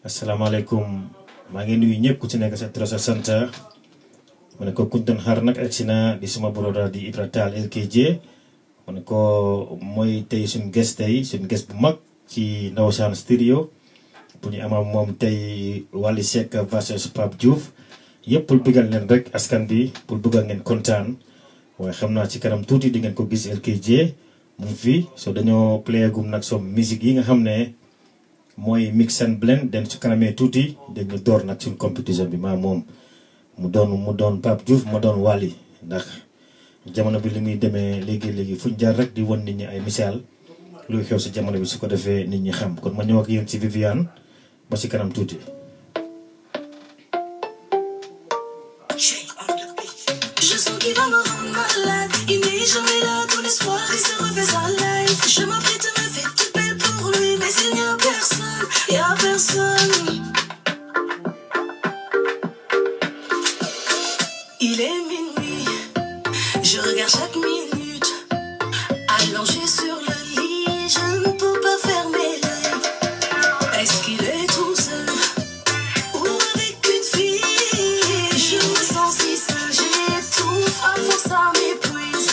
asalaamaaleykum maa ngi nuyu ñëpp ku ci nekk sa tur sa sant ma ne ko kuñ doon xaar nag agsi na di suma broda di Ibra Tall LKJ ma ne ko mooy tey suñ guest tey suñ guest bu mag ci Ndawsaan studio bu ñu amal moom tey Wally Seck versus Pape Diouf yëpp pour bëggal leen rek askan bi pour bëggal ngeen kontaan waaye xam naa ci kanam tuuti di ngeen ko gis LKJ mu ngi fi so dañoo playagum nag som musique yi nga xam ne mooy mix and blend den su kanamee tuuti dañu door nag suñ compétition bi maa moom mu doon mu doon Pape Diouf ma doon Wally ndax jamono bi li muy demee léegi léegi fuñ jaar rek di won nit ñi ay misaal luy xew si jamono bi su ko defee nit ñi xam kon ma ñëw ak yéen ci Viviane ba si kanam tuuti. Je sens qu'il va me rendre malade. Il n'est jamais là, tout l'espoir, il se refait sa life. Je m'apprête à me faire toute belle pour lui, mais il n'y a personne, il n'y a personne. Il est minuit, je regarde chaque minute. Allongé sur le lit, je ne peux pas fermer l'œil. Est-ce qu'il est tout seul ou avec une fille? Je me sens si seule, j'étouffe, à force ça m'épuise.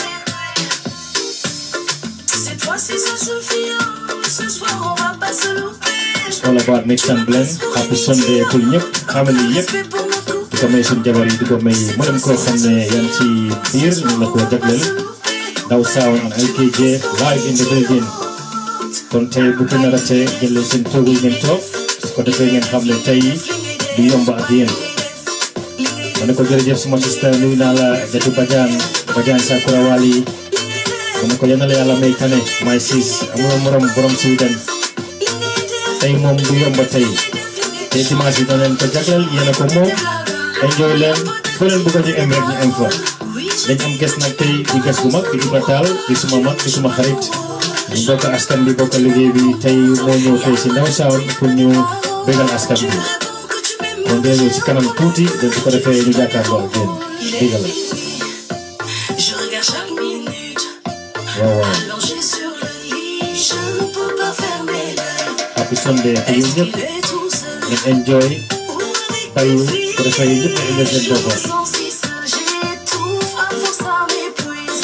Cette fois-ci ça suffit, oh, ce soir on va pas se louper. all about mix and blend happy Sunday pour ñëpp family yëpp Respect pour mon couple. di ko may suñ jabar yi di ko may mboolem koo xam ne yaa ngi ci biir ñu la ko jagleel Ndaw Sound and LKJ live in the building kon tey bu ko nar a tee jël leen seen toogu yi ngeen toog su ko defee ngeen xam ne tey du yomb ak yéen ma ne ko jërëjëf suma sister nuyu naa la Jatu Badiane Badiane Sakura Wali ma ne ko yal na la yàlla may tane may siis amuloo morom borom Sweden tey moom du yomb tey te dimanche bi dana leen ko jagleel yéen a ko moom enjoy leen foo leen bëgg a ñu em rek ñu em fa dañ am ges nag tey di ges bu mag di Ibra Tall di suma mag di suma xarit ñu bokk askan bi bokk liggéey bi tey moo ñëw tey si Ndaw Sound pour ñu bégal askan bi kon dee ñëw si kanam tuuti dañ su ko defee ñu jàkkaarloo ak yéen bégal Je regarde chaque minute, waaw waaw allongé sur le lit, je ne peux pas fermer l'œil. happy Sunday te yéen Est-ce ñëpp qu'il est tout seul ngeen enjoy ou avec bayu une su fille? ko defee yéen ñëpp ngeen enjoy seen Je me boppam sens si seule, j'étouffe, à force ça m'épuise.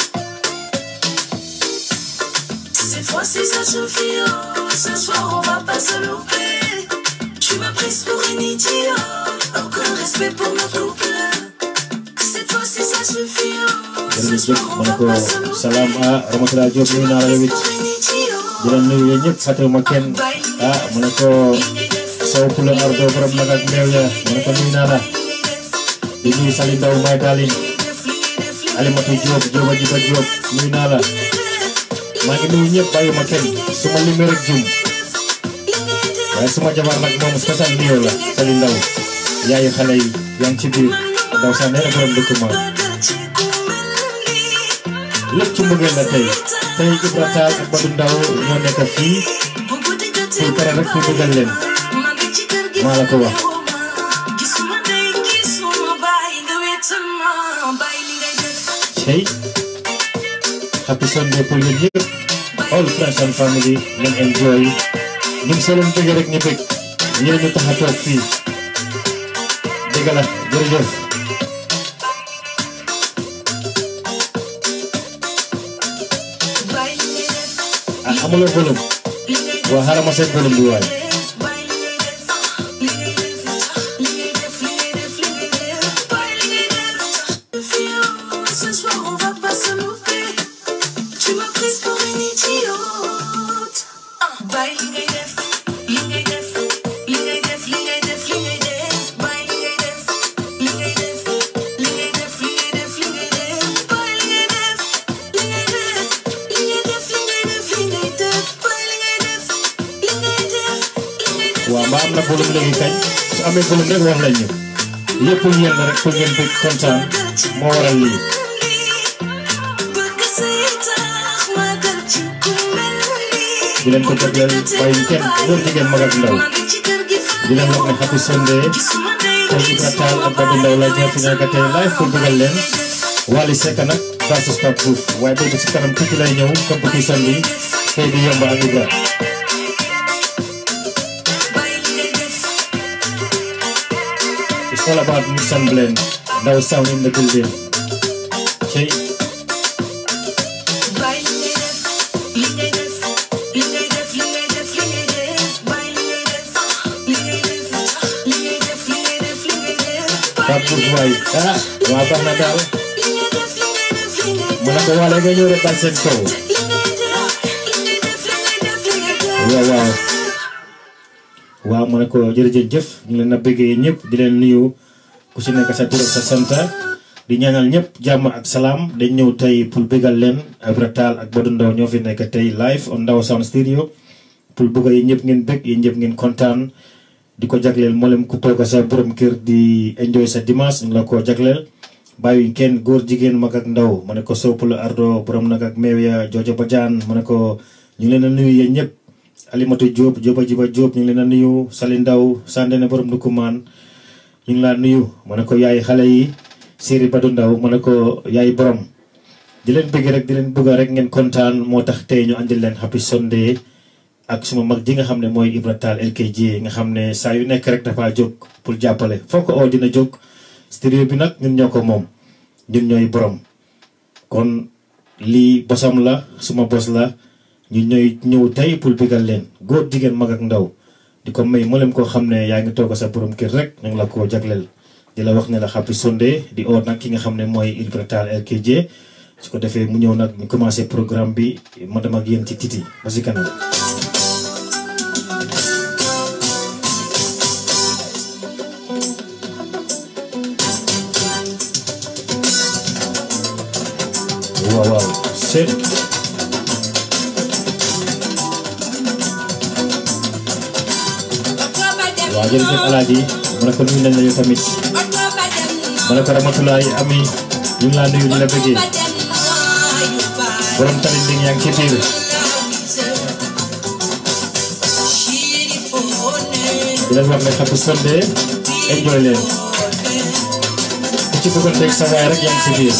Cette fois-ci ça suffit, oh, ce soir on va pas se louper. Tu m'as prise pour une idiote, aucun respect pour notre couple. Cette fois-ci ça suffit, oh, ce jërëjëf soir on ma ne va ko pas se louper. salaam ah Ramatoulaye Diop nuyu naa la yow it Pour une idiote. di la nuyu yéen ñëpp fàttewuma kenn ah ma ne ko Sow Pula Ardo borom nag ak meew ya ma ne ko nuyu naa la di nuyu Sali Ndaw may daalin Alimatu Diop Diop Ajiba Diop nuyu naa la maa ngi nuyu ñëpp bàyyuma kenn su ma limee rek jum waaye suma jabar nag moom spécial nuyoo la Sali Ndaw yaayu xale yi yaa ngi ci biir ndaw sax nee na borom dëkk ma lépp ci mbëggeel la tey tey Ibra Tall ak Badou Ndaw ñoo nekk fii pour pare rek pour bëggal leen maa la ko wax tey happy Sunday pour yéen ñëpp all friends and family ngeen enjoy ñun soo leen bëggee rek ñu bëgg yéen ñu tax a toog fii dëgg la jërëjëf ah amuloo volume waa xaaral ma seet volume bi waay Ce soir on va pas se louper. Tu m'as prise pour une idiote. Ah, bye, li ngay def, li ngay def, li ngay def, li ngay def, li ngay def. Bye, li ngay def, li ngay def, li ngay def, li ngay def, li ngay def. Bye, li ngay def, li ngay def, li ngay def, li ngay def, li ngay def. Bye, li ngay def, li ngay def, li ngay def. waaw mbaa am na volume léegi kañ su amee volume rek wax lañ ñu lépp yéen la rek pour ngeen bëgg kontaan moo waral lii Bëgg say tax magal ci ku mel nii. di leen ko jagleel bàyyi kenn góor jigéen mag ak ndaw di leen wax ne happy Sunday tey Ibra Tall ak Badou Ndaw la ñoo fi nekk tey live pour bëggal leen Wally Seck nag versus Pape Diouf waaye boobu si kanam tuuti lay ñëw compétition bi tey di yomb ak Ibra Bye li ngay def all about mix and blend ndaw sound in the building cey Bàyyi li ngay def li ngay def li ngay def li ngay def li ngay def bàyyi li ngay def li ngay def li ngay def li ngay def li ngay def Pape Diouf waay ah waa baax na daal li ngay def li ngay def li ngay mu ne ko waale nga ñëw rek dal seen kaw li ngay def li ngay def li ngay def li ngay def waaw waaw waaw mu ne ko jërëjëf ñu ngi leen a bëggee ñëpp di leen nuyu ku si nekk sa tur ak sa sant di ñaanal ñëpp jàmm ak salaam dañ ñëw tey pour bëggal leen Ibra Tall ak Badou Ndaw ñoo fi nekk tey live on Ndaw Sound Studio pour bëgg yi ñëpp ngeen bëgg yi ñëpp ngeen kontaan di ko jagleel mboolem ku toog sa borom kër di enjoy sa dimanche ñu la ko jagleel bàyyiwuñ kenn góor jigéen mag ak ndaw ma ne ko soppala ardo borom nag ak meew ya joojo bajaan ma ne ko ñu ngi leen a nuyu yéen ñëpp Alimatu Diop Diop Jiba Diop ñu ngi leen a nuyu Sali Ndaw Sandene borom Ndukumaan ñu ngi laa nuyu ma ne ko yaay xale yi Siri Badu Ndaw ma ne ko yaay borom di leen bëgg rek di leen bëgg rek ngeen kontaan moo tax tey ñu andil leen happy Sunday ak suma mag ji nga xam ne mooy Ibra Tall LKJ nga xam ne saa yu nekk rek dafa jóg pour jàppale foo ko oo dina jóg studio bi nag ñun ñoo ko moom ñun ñooy borom kon lii bosam la suma bos la ñu ñooy ñëw tey pour bigal leen góor jigéen mag ak ndaw di ko may mboolem koo xam ne yaa ngi toog sa borom kër rek ñu ngi la ko jagleel di la wax ne la happy Sunday di oo nag ki nga xam ne mooy Ibra Tall LKJ su ko defee mu ñëw nag ñu commencé programme bi ma dem ak yéen ci titi ba si kanam waaw waaw seet waaw jërëjëf alaaji ma ne ko nuyu nañ la yow tamit ma ne ko ramatulaay ami ñu ngi laa nuyu di la bëggee borom tamit bi yaa ngi ci biir di leen wax ne happy Sunday enjoy leen ku ci bëggoon teg sa waay rek yaa ngi ci biir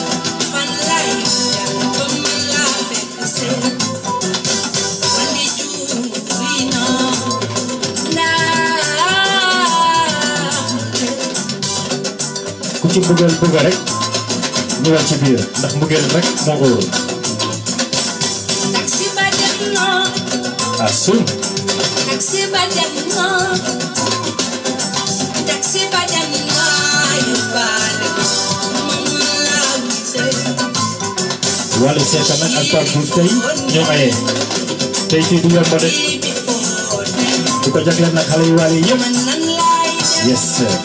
ku ci bëggal bëgg rek ñëwal ci biir ndax mbëggeel rek moo ko wóor ah suum wàllu seeka nag ak Pape Diouf tey ñoo aye tey fii du yomb de di ko jagleel nag xale yu waale yëpp yes sir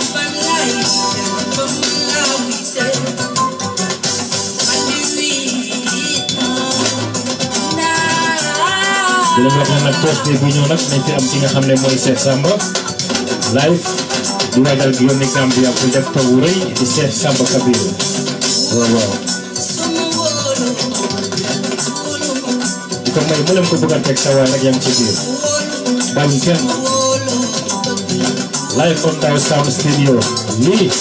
di leen wax ne nag Thursday bi ñëw nag nañ fi am ki nga xam ne mooy Cheikh Samba live di waajal gi yónni Gambia pour def taw wu rëy di Cheikh Samba Kabir waaw waaw di ko may mboolem ko bëgg a teg sa waay rek yaa ngi ci biir bàyyi kenn live on Ndaw Sound Studio lii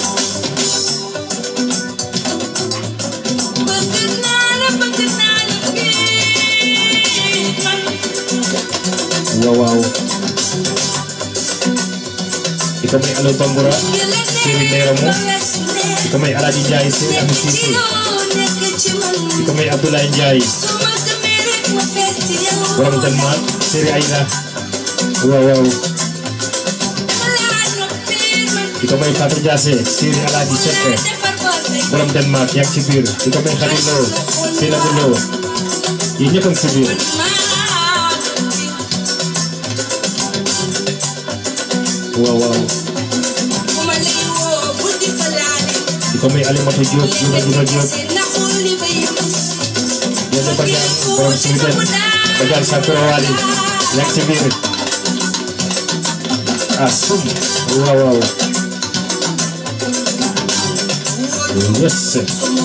waaw waaw di ko may Alo Bambura Seri Neeramo di ko may Alaaji Njaay Seri Ami Siise di ko may Abdoulaye Njaay borom Denmark Seri Aïda waaw waaw di ko may Fatou Diassé Seri Alaaji Seck borom Denmark yaa ngi ci biir di ko may Khady Lo Seynabou Lo yi ñëpp a ngi ci biir waaw waaw di ko may Alimatu Diop Juma Juma Diop Joojo Badiane borom Sweden Badiane Sakura Wali yaa ngi ci biir ah sum waaw waaw yes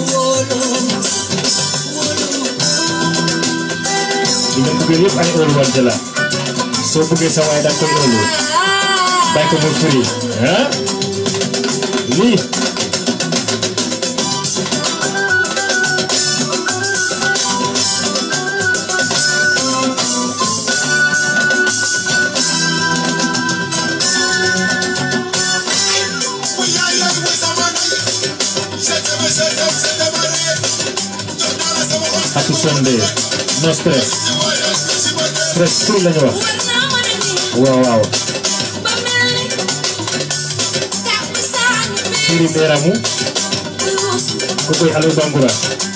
li nga bëggee yëpp ay óolu wante la soo bëggee sa waay danga koy óolu bàyyi ko mu firi ah lii happy Sunday no stress stress free lañu wax waaw waaw Siri Mberamu ku koy Aliou Bangoura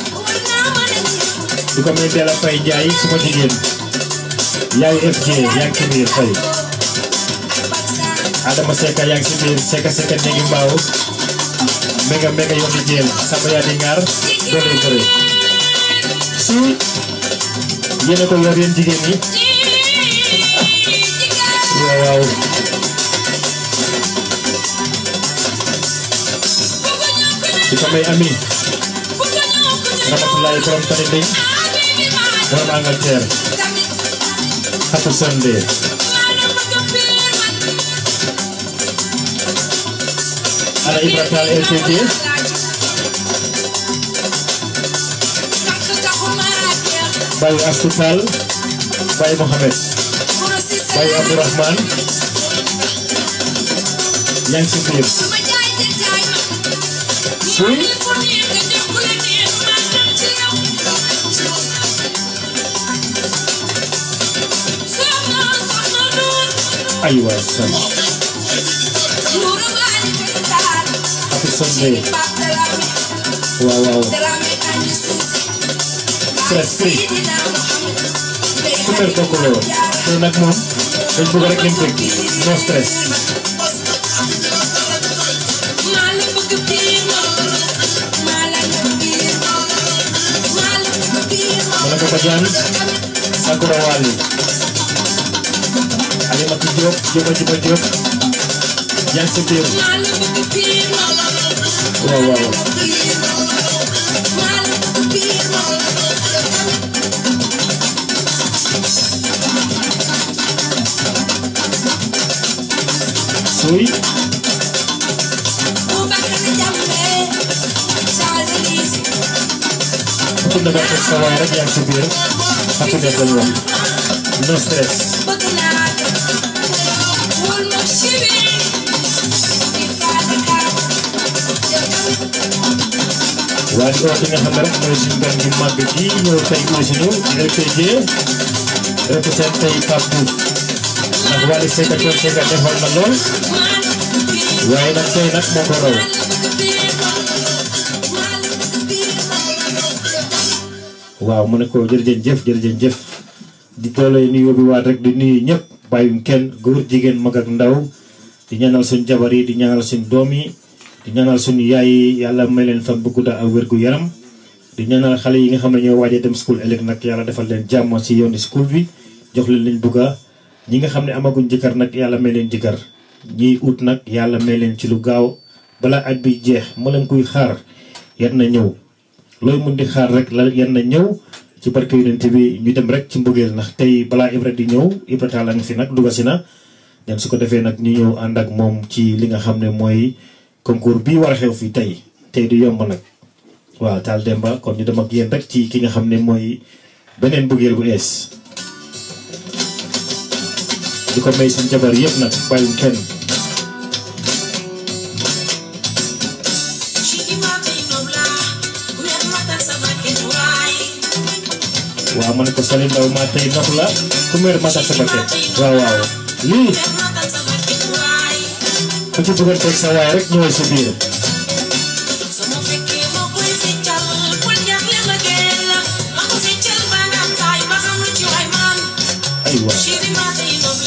di ko may Della Faye Ndiaye suma jigéen yaay FJ yaa ngi ci biir Faye Adama Seka yaa ngi ci biir Seka Seka néegi mbaaw mega mega yombi jeel sama yaa di ngaar doole bëre si yéen a ko yor yéen jigéen ñi waaw waaw di ko may ami Ramatulaay borom tani ndey borom Angleterre happy Sunday ana Ibra Tall LTD Baye Astou Tall Baye Mohamed Baye Abdourahman yaa ngi si biir suy aywa sam happy Sunday waaw waaw stress free super tokkaloo tey nag moom dañ bëgg rek ngeen bëgg no stress mana ko Badiane Sakura Wali Alimatu Diop Juba Juba Diop yaa ngi si biir waaw waaw suy ku ne ba teg sa waay rek yaa ngi si biir happiness lañu wax no stress waaye di wax li nga xam ne rek mooy suñu gan gi màgg gi ñëw tey aussi ñu RPG représenté tey Pape Diouf ndax Wally Seck ak Thione Seck defal na lool waaye nag tey nag moo ko raw waaw mu ne ko jërëjëf jëf jërëjëf jëf di doole nuyoo bi waat rek di nuyu ñëpp bàyyum kenn góor jigéen mag ak ndaw di ñaanal suñ jabar yi di ñaanal suñ doom yi di ñaanal suñu yaay yi yàlla may leen fan bu gudda ak wér gu yaram di ñaanal xale yi nga xam ne ñoo waajee dem school ëllëg nag yàlla defal leen jàmm ci yooni school bi jox leen liñ bugga ñi nga xam ne amaguñ jëkkër nag yàlla may leen jëkkër ñiy ut nag yàlla may leen ci lu gaaw balaa at bi jeex mu leen kuy xaar yar na ñëw looy mun di xaar rek la yar na ñëw ci barke yonent bi ñu dem rek ci mbëggeel ndax tey balaa Ibra di ñëw Ibra Tall a ngi fi nag dugga si na dem su ko defee nag ñu ñëw ànd ak moom ci li nga xam ne mooy concours bii war a xew fii tey tey du yomb nag waaw Tall Demba kon ñu dem ak yéen rek ci ki nga xam ne mooy beneen mbëggeel bu ees di ko may seen jabar yëpp nag bàyyum kenn waaw ma ne ko Salim Ndaw maa tey nopp la ku meer matal sa bakket waaw waaw lii ku ci bëgg a teg sa waay rek ñëwal si biir ay waaw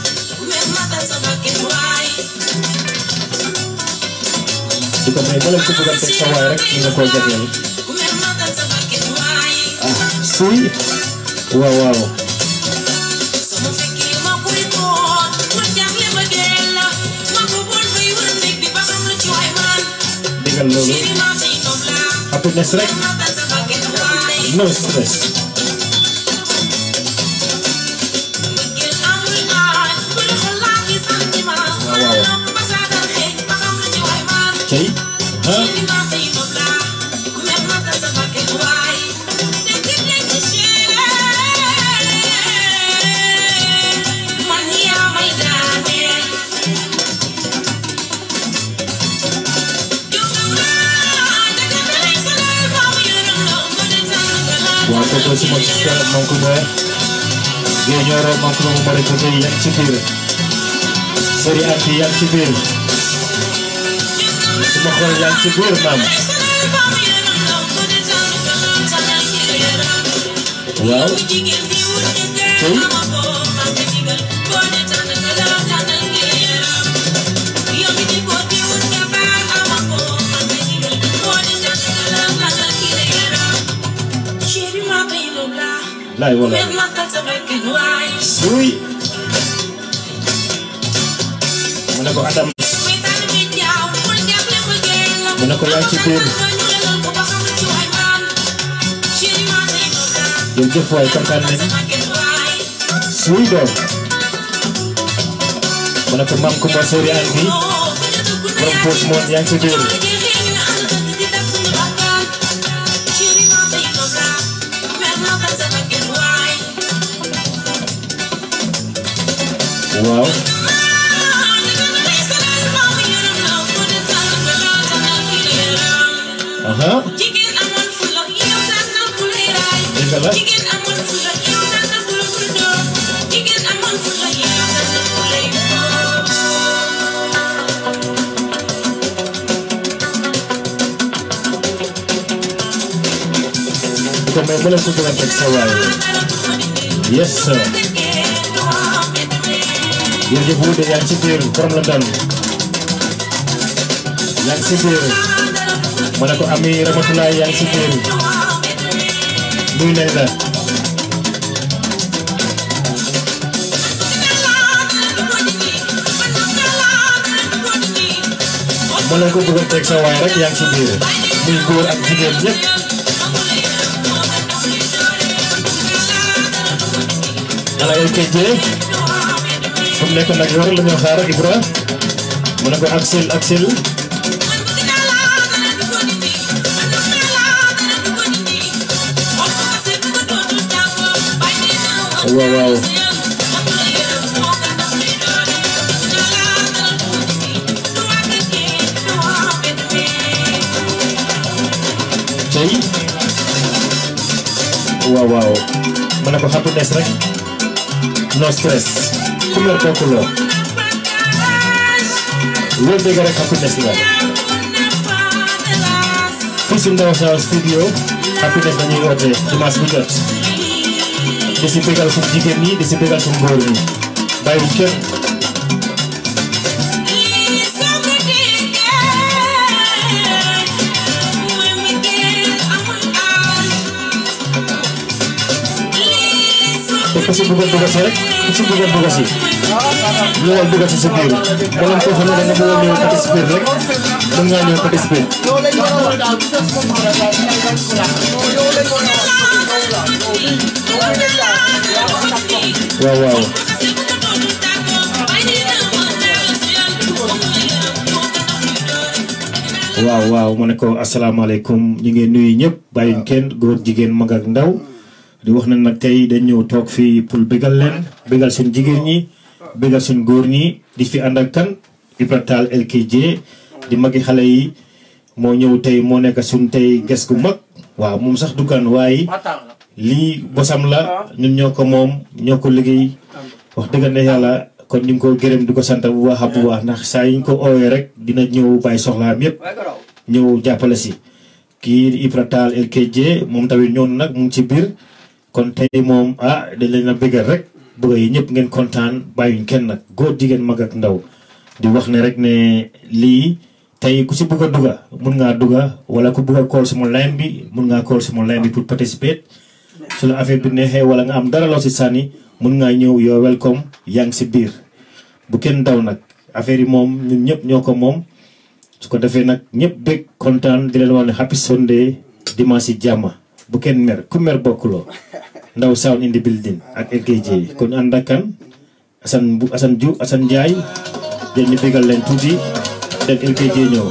di ko may bala ku bëgg a teg sa waay rek ñu nga koo jagleel ah suy waaw waaw digal loolu happiness rek no stress cey ah waaw suma sister Mankuba Guèye Nioro Mankuba mu mari ko tey yaa ngi ci biir Seri Anti yaa ngi ci biir suma xol yaa ngi ci biir maam waaw tey laay wala suy mu ne ko Adam mu ne ko yaa ngi ci biir jërëjëf waay kontaan nañ suy doom mu ne ko maam Kumba Seri Anti borom poos moon yaa ngi ci biir waaw aha dëgg la ko may mu leen ko gën a teg sa waay yes sir jërëjëf Wuude yaa ngi ci biir borom la daan yaa ngi ci biir ma ne ko Ami Ramatulaay yaa ngi ci biir nuyu nañ la ma leen ko bëgg a teg sa waay rek yaa ngi ci biir muy góor ak jigéen ñëpp ala LKJ fu mu nekk nag yor la ñu xaar Ibra mu ne ko Axel Axel waaw waaw tey waaw waaw mu ne ko happiness rek no stress ku mer kooku la loolu dégg rek happiness la fii si Ndaw Sound studio happiness dañuy woote dimanche bu jot di si bégal suñu jigéen ñi di si bégal suñu góor ñi bàyyiwuñ kenn te ku si bëggoon dugg si rek ku si bëggoon dugg si ñëwal dugg si sa biir boo leen ko xam ne da nga bëggoon ñëw participer rek mën ngaa ñëw participer waaw waaw waaw waaw ma ne ko asalaamaaleykum ñu ngi nuyu ñëpp bàyyuñ kenn góor jigéen mag ak ndaw di wax na nag tey dañ ñëw toog fii pour bégal leen bégal seen jigéen ñi bégal seen góor ñi di fi ànd ak kan Ibra Tall LKJ di magi xale yi moo ñëw tey moo nekk suñ tey ges gu mag waaw moom sax dukkan waaye lii bosam la ñun ñoo ko moom ñoo ko liggéey wax dëgg ne yàlla kon ñu ngi ko gërëm di ko sant bu baax a bu baax ndax saa yi ñu ko oowee rek dina ñëw bàyyi soxlaam yépp ñëw jàppale si kii di Ibra Tall LKJ moom tamit ñëw na nag mu ngi ci biir kon tey moom ah dañ leen a bëggal rek bëgg yi ñëpp ngeen kontaan bàyyuñ kenn nag góor jigéen mag ak ndaw di wax ne rek ne lii tey ku si bëgg a dugga mun ngaa dugga wala ku bëgg a call sama line bi mun ngaa call sama line bi pour participer su la affaire bi neexee wala nga am dara loo si sànni mun ngaa ñëw yoo welcome yaa ngi si biir bu kenn daw nag affaire yi moom ñun ñëpp ñoo ko moom su ko defee nag ñëpp bëgg kontaan di leen wax ne happy Sunday dimanche si jàmm bu kenn mer ku mer bokkuloo Ndaw Sound in the building ak LKJ kon ànd ak kan Assane bu Assane Diouf Assane Ndiaye jël ñu bégal leen tuuti den LKJ ñëw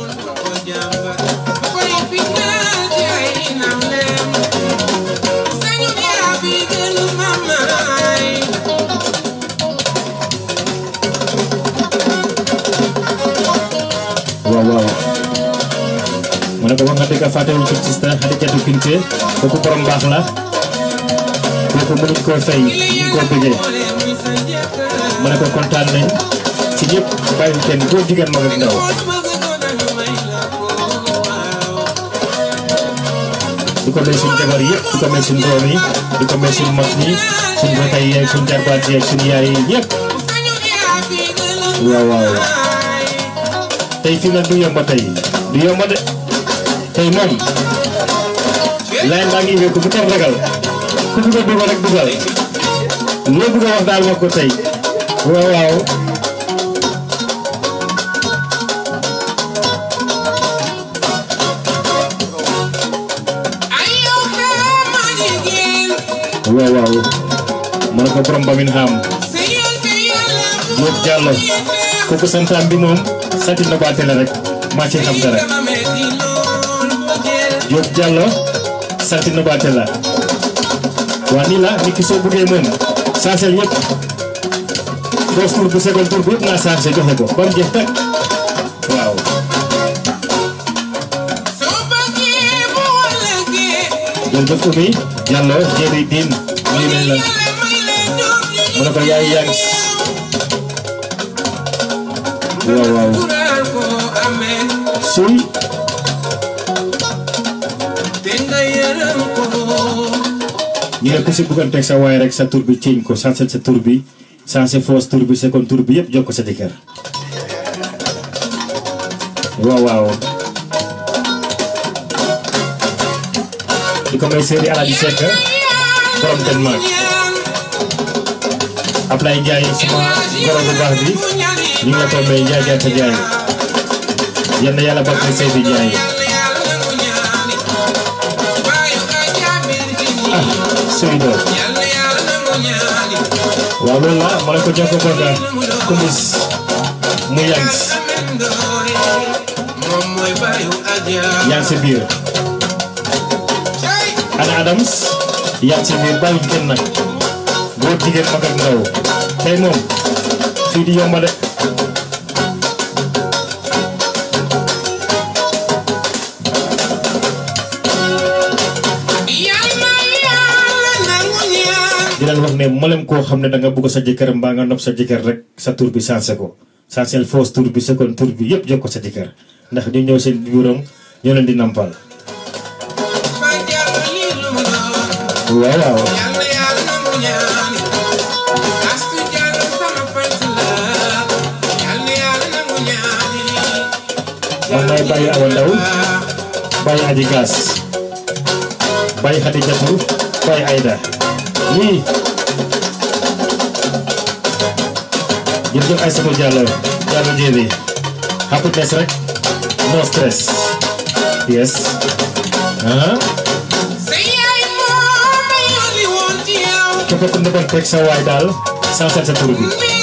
waaw waaw ma ne ko wax nga dëgg fàttewuñ ko sista Xadijatu Kinte kooku borom baax la kooku mënuñ koo fay ñu ngi koo bëggee ma ne ko kontaan nañ ci ñëpp bàyyi kenn góor jigéen mag ak ndaw di ko may suñ jabar yëpp di ko may suñ doom yi di ko may suñ mag ñi suñ rakay yeeg suñ jarbaat yeeg suñ yaay yi ñëpp waaw waaw tey fii nag du yomba tey du yomba de tey moom laay baa ngi wékku bu kenn ragal ku bugg a dugal rek dugal loo bugg a wax daal wax ko tey waaw waaw waaw waaw ma ne ko borom ba min xam Diop Diallo kooku santaan bi moom sati na baate la rek maa ci xam dara Diop Diallo sati na baate la waa nii la nit ki soo buggee moom saasel yëpp first tour bu second tour bu yëpp naa saase joxe ko ba mu jeex tag waaw jërëjëf Oumy Diallo Jéeri Diin nuyu nañ la mu ne ko yaay yaa ngi waaw waaw suy ñu ne ko si bugganteeg sa waay rek sa tur bi ceeñ ko sansel sa tur bi sansé foos tur bi second tur bi yëpp jox ko sa jëkkër waaw waaw di ko may séeri Alaaji Seck borom Denmark Ablaye Ndiaye suma goro bu baax bi ñu ngi la ko may Ndiaye Ndiaye sa Ndiaye yal na yàlla barke say bi Ndiaye ah suy do waaw loolu la ma ne ko jox ko kontaan kumis mu yang yang si biir ana Adams yang si biir bàyyi kenn nag góor jigéen mag ak ndaw tey moom fii di yomba de di leen wax ne mboolem koo xam ne da nga bëgg sa jëkkër mbaa nga nopp sa jëkkër rek sa tur bi sensé ko sensé fausse tur bi second tur bi yëpp jox ko sa jëkkër ndax ñu ñëw seen biiram ñoo leen di nampal waaw waaw man maay bàyyi awa ndaw bàyyi aji gaas bàyyi xadi jatu bàyyi ayda lii jërëjëf Aïssatou Diallo Diallo Jéeri happiness rek no stress yes ah képp ku nekkoon teg sa waay daal sansal sa tur bi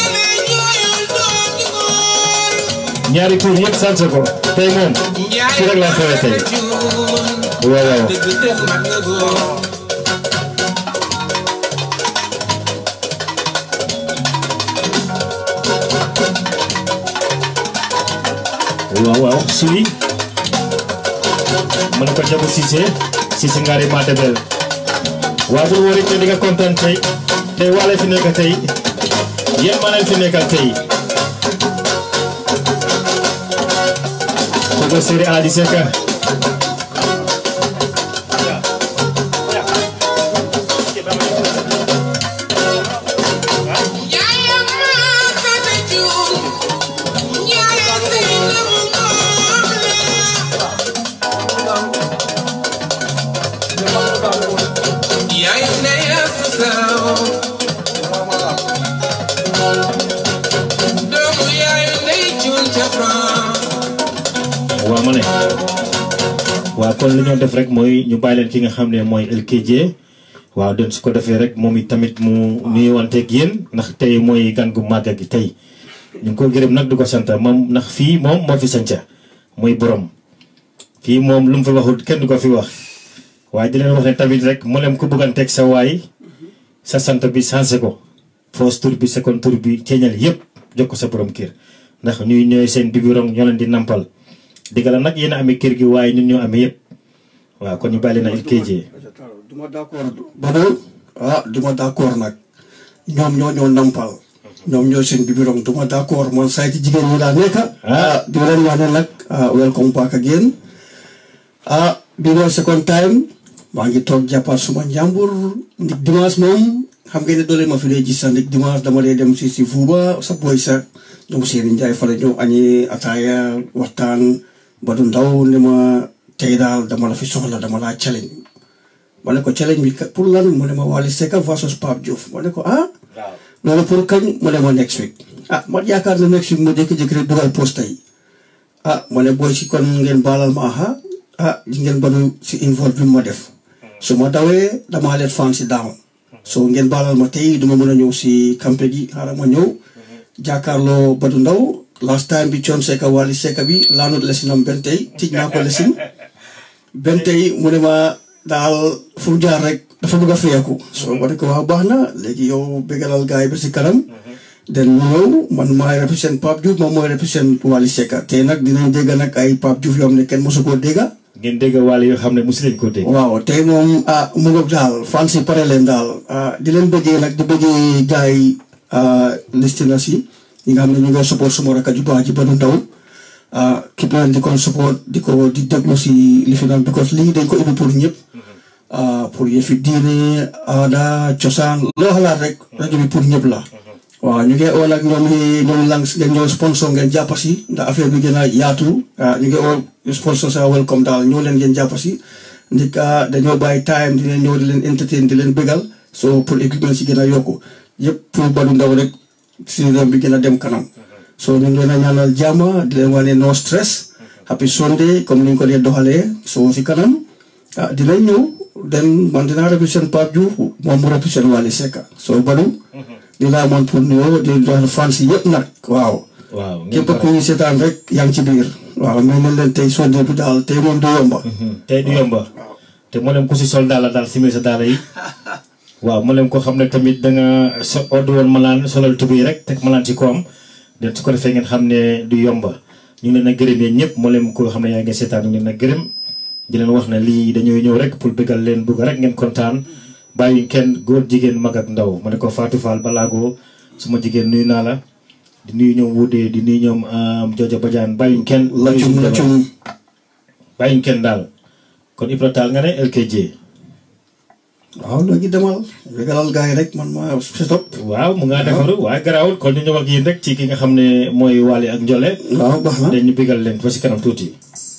ñaari tur yëpp sanse ko tey moom fii rek laa xewee tey waaw waaw waaw waaw suy mën ko jabu Cissé Cissé ngaari ma debel waaw bul wóori te di nga kontaan tey tey waale fi nekk tey yéen maa leen fi nekkal tey kooku séeri Alaaji Seck waaw ma ne waaw kon li ñoo def rek mooy ñu bàyyi leen ki nga xam ne mooy LKJ waaw den su ko defee rek moom it tamit mu nuyuwanteeg yéen ndax tey mooy gan gu màgg gi tey ñu ngi ko gërëm nag du ko sant moom ndax fii moom moo fi sanca mooy borom fii moom lu mu fi waxul kenn du ko fi wax waaye di leen wax ne tamit rek mu leen ko bëgganteeg sa waay sa sant bi sensé ko first tour bi second tour bi ceeñal yëpp jox ko sa borom kër ndax ñuy ñooy seen bibiron ñoo leen di nampal dëgg la nag yéen a amee kër gi waaye ñun ñoo amee yëpp waaw kon ñu bàyyi leen a LKJ duma d'accord boobu ah du ma d'accord nag ñoom ñoo ñoo nampal ñoom ñoo seen bibiron du ma d'accord man saa ci jigéen ñi laa nekk ah di leen wax ne nag ah welcome back again ah bi mooy second time maa ngi toog jàppaat suma njàmbur ndig dimanche moom xam ngeen ne doole ma fi dee gis sax ndig dimanche dama dee dem si si fuuba sa boy sa ñoom seeni njaay fa la ñëw añi ataaya waxtaan ba du ndaw ne ma tey daal dama la fi soxla dama laa challenge ma ne ko challenge bi kat pour lan mu ne ma Wally Seck versus Pape Diouf ma ne ko ah loolu pour kañ mu ne ma next week ah ma yaakaar ne next week mu jékki-jékki rek dugal poste yi ah ma ne booy si kon ngeen baalal ma aha ah di ngeen banu si involve bi ma def su ma dawee damaa leen fan si daaw so ngeen baalal ma tey duma mën a ñëw si campé gi xaaral ma ñëw jàkkaarloo Badou Ndaw last time bi Thione Seck Wally Seck bi laanut lesinam benn tey tij naa ko lesin benn tey mu ne ma daal fu mu jaar rek dafa bëgg a feeku so ma ne ko waaw baax na léegi yow bégalal gars yi ba si kanam den mu ñëw man maay represent Pape Diouf moom mooy represent Wally Seck te nag dinañ dégg nag ay Pape Diouf yoo xam ne kenn mosu koo dégga ngeen dégg Wally yoo xam ne mosu leen koo dégg. waaw tey moom ah mu ngoog daal fan si pare leen daal ah di leen bëggee nag di bëggee gars yi listeners yi ñi nga xam ne ñu ngi support suma rakk ju baax ji Badou Ndaw ah képp leen di ko support di ko di déglu si li fi naan because lii dañ ko ubbi pour ñëpp ah pour yëfi diine aada cosaan loo xalaat rek rajo bi pour ñëpp la waaw ñu ngi oo nag ñoom ñoom langs ngeen ñëw sponsor ngeen jàpp si ndax affaire bi gën a yaatu ah ñu ngi oo sponsor sa welcome daal ñëw leen ngeen jàpp si ndik dañoo bàyyi time di leen ñëw di leen entertain di leen bégal so pour équipement si gën a yokku yëpp pour Badou Ndaw rek si réew bi gën a dem kanam so ñu ngi leen a ñaanal jàmm di leen wane no stress happy Sunday comme ni ñu ko dee doxalee so si kanam ah dinañ ñëw den man dinaa represent Pape Diouf moom mu represent Wally Seck so Badou di laa amoon pour nuyoo di dox fans yi yëpp nag waaw waaw ngeen képp ku ñu seetaan rek yaa ngi ci biir waaw mais ne leen tey Sunday bi daal tey moom du yomba tey du yomba te moo leen ku si sol daala daal simil sa daala yi waaw moo leen ko xam ne tamit da nga so oddu woon malaan solal tubi rek teg malaan ci ko am de su ko defee ngeen xam ne du yomba ñu ngi leen a gërëm yéen ñëpp moo leen ko xam ne yaa ngi seetaan ñu ngi leen a gërëm di leen wax ne lii dañuy ñëw rek pour bëggal leen bugg rek ngeen kontaan bàyyi kenn góor jigéen mag ak ndaw ma ne ko Fatou Fall Balago suma jigéen nuyu naa la di nuyu ñoom Wudee di nuyu ñoom Jojo Badiane bàyyiñ kenn lacum lacum bàyyiñ kenn daal kon Ibra Tall nga ne LKJ waaw léegi demal bégalal gars yi rek man ma stop waaw mu ngaa defaru waaye garaawul kon ñu ñëw ak yéen rek ci ki nga xam ne mooy Wally ak Njole waaw baax na dañu bigal leen ba si kanam tuuti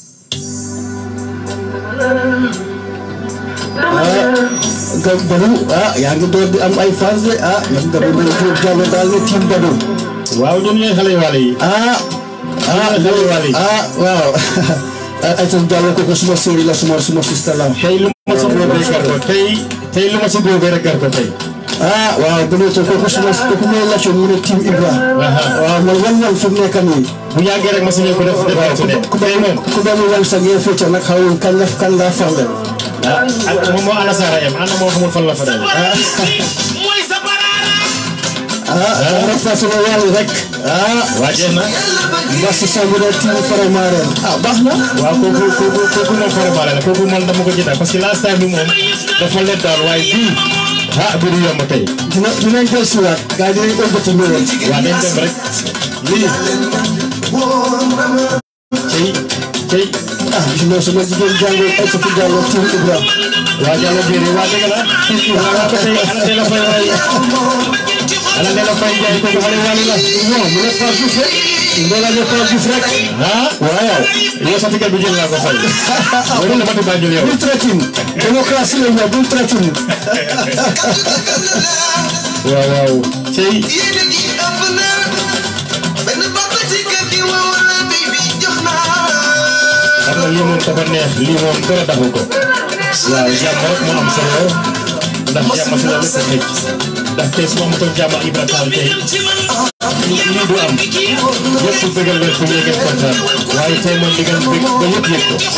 ga Badou ah yaa ngi door di am ay fans de ah ñoom Badou Mbaye Diop Diallo daal ne team Badou waaw ñun ñooy xale yu Wally yi ah ah xale yu Wally yi ah waaw ay tam Diallo kooku suma séeri la suma suma sista la tey lu ma si boobee gar ko tey tey lu ma si boobee rek gar ko tey ah waaw Badou to kooku suma kooku mooy lacco mu ne team Ibra Aha. waaw man wan wan fi mu nekk nii bu yàggee rek ma si ñëw ko def defee su ne ku tey moom ku doon wan sa ngeen fecca nag xawul kan la kan laa farle ah ak moom moo ana saara yam ana moo xamul fan la fa dal mooy sa baraara ah rek fa sama wàll rek ah waa jeex na Massi Samb ne team Faramareen ah baax na waaw kooku kooku kooku moom faramaale la kooku man dama ko jënda parce que last time bi moom dafa leen daal waaye bii ah bi du yomb tey dina dinañ jël si waat gars yi dinañ ëmbati ñëwoon waa dañ dem rek lii cey cey ah gis nga sama jigéen jàngoo ay sa jàngoo team Ibra waa Diallo Biéri waa dëgg la waa waa ba tey ala de la fay waay ala de la fay jaay kooku xale Wally la non mu ne Pape Diouf rek ndoola ne Pape Diouf rek ah waaw yow sa ticket bi jël naa ko fay loolu la ma ti bàjjul yow bul tratin démocratie la ñu bul tratin waaw waaw cey yéen a ngi ëpp na benn bopp ci kër gi wow la baby jox naa xam nga lii moom dafa neex lii moom dara daxu ko waaw jàmm rek moo am solo ndax jàmm si la lépp xëj ndax tey su ma amutoon jàmm ak Ibra Tall tey lii du am ñëpp bëggal leen fu mu ngeen kontaan waaye tey moom di ngeen bëgg ba ñëpp yëg ko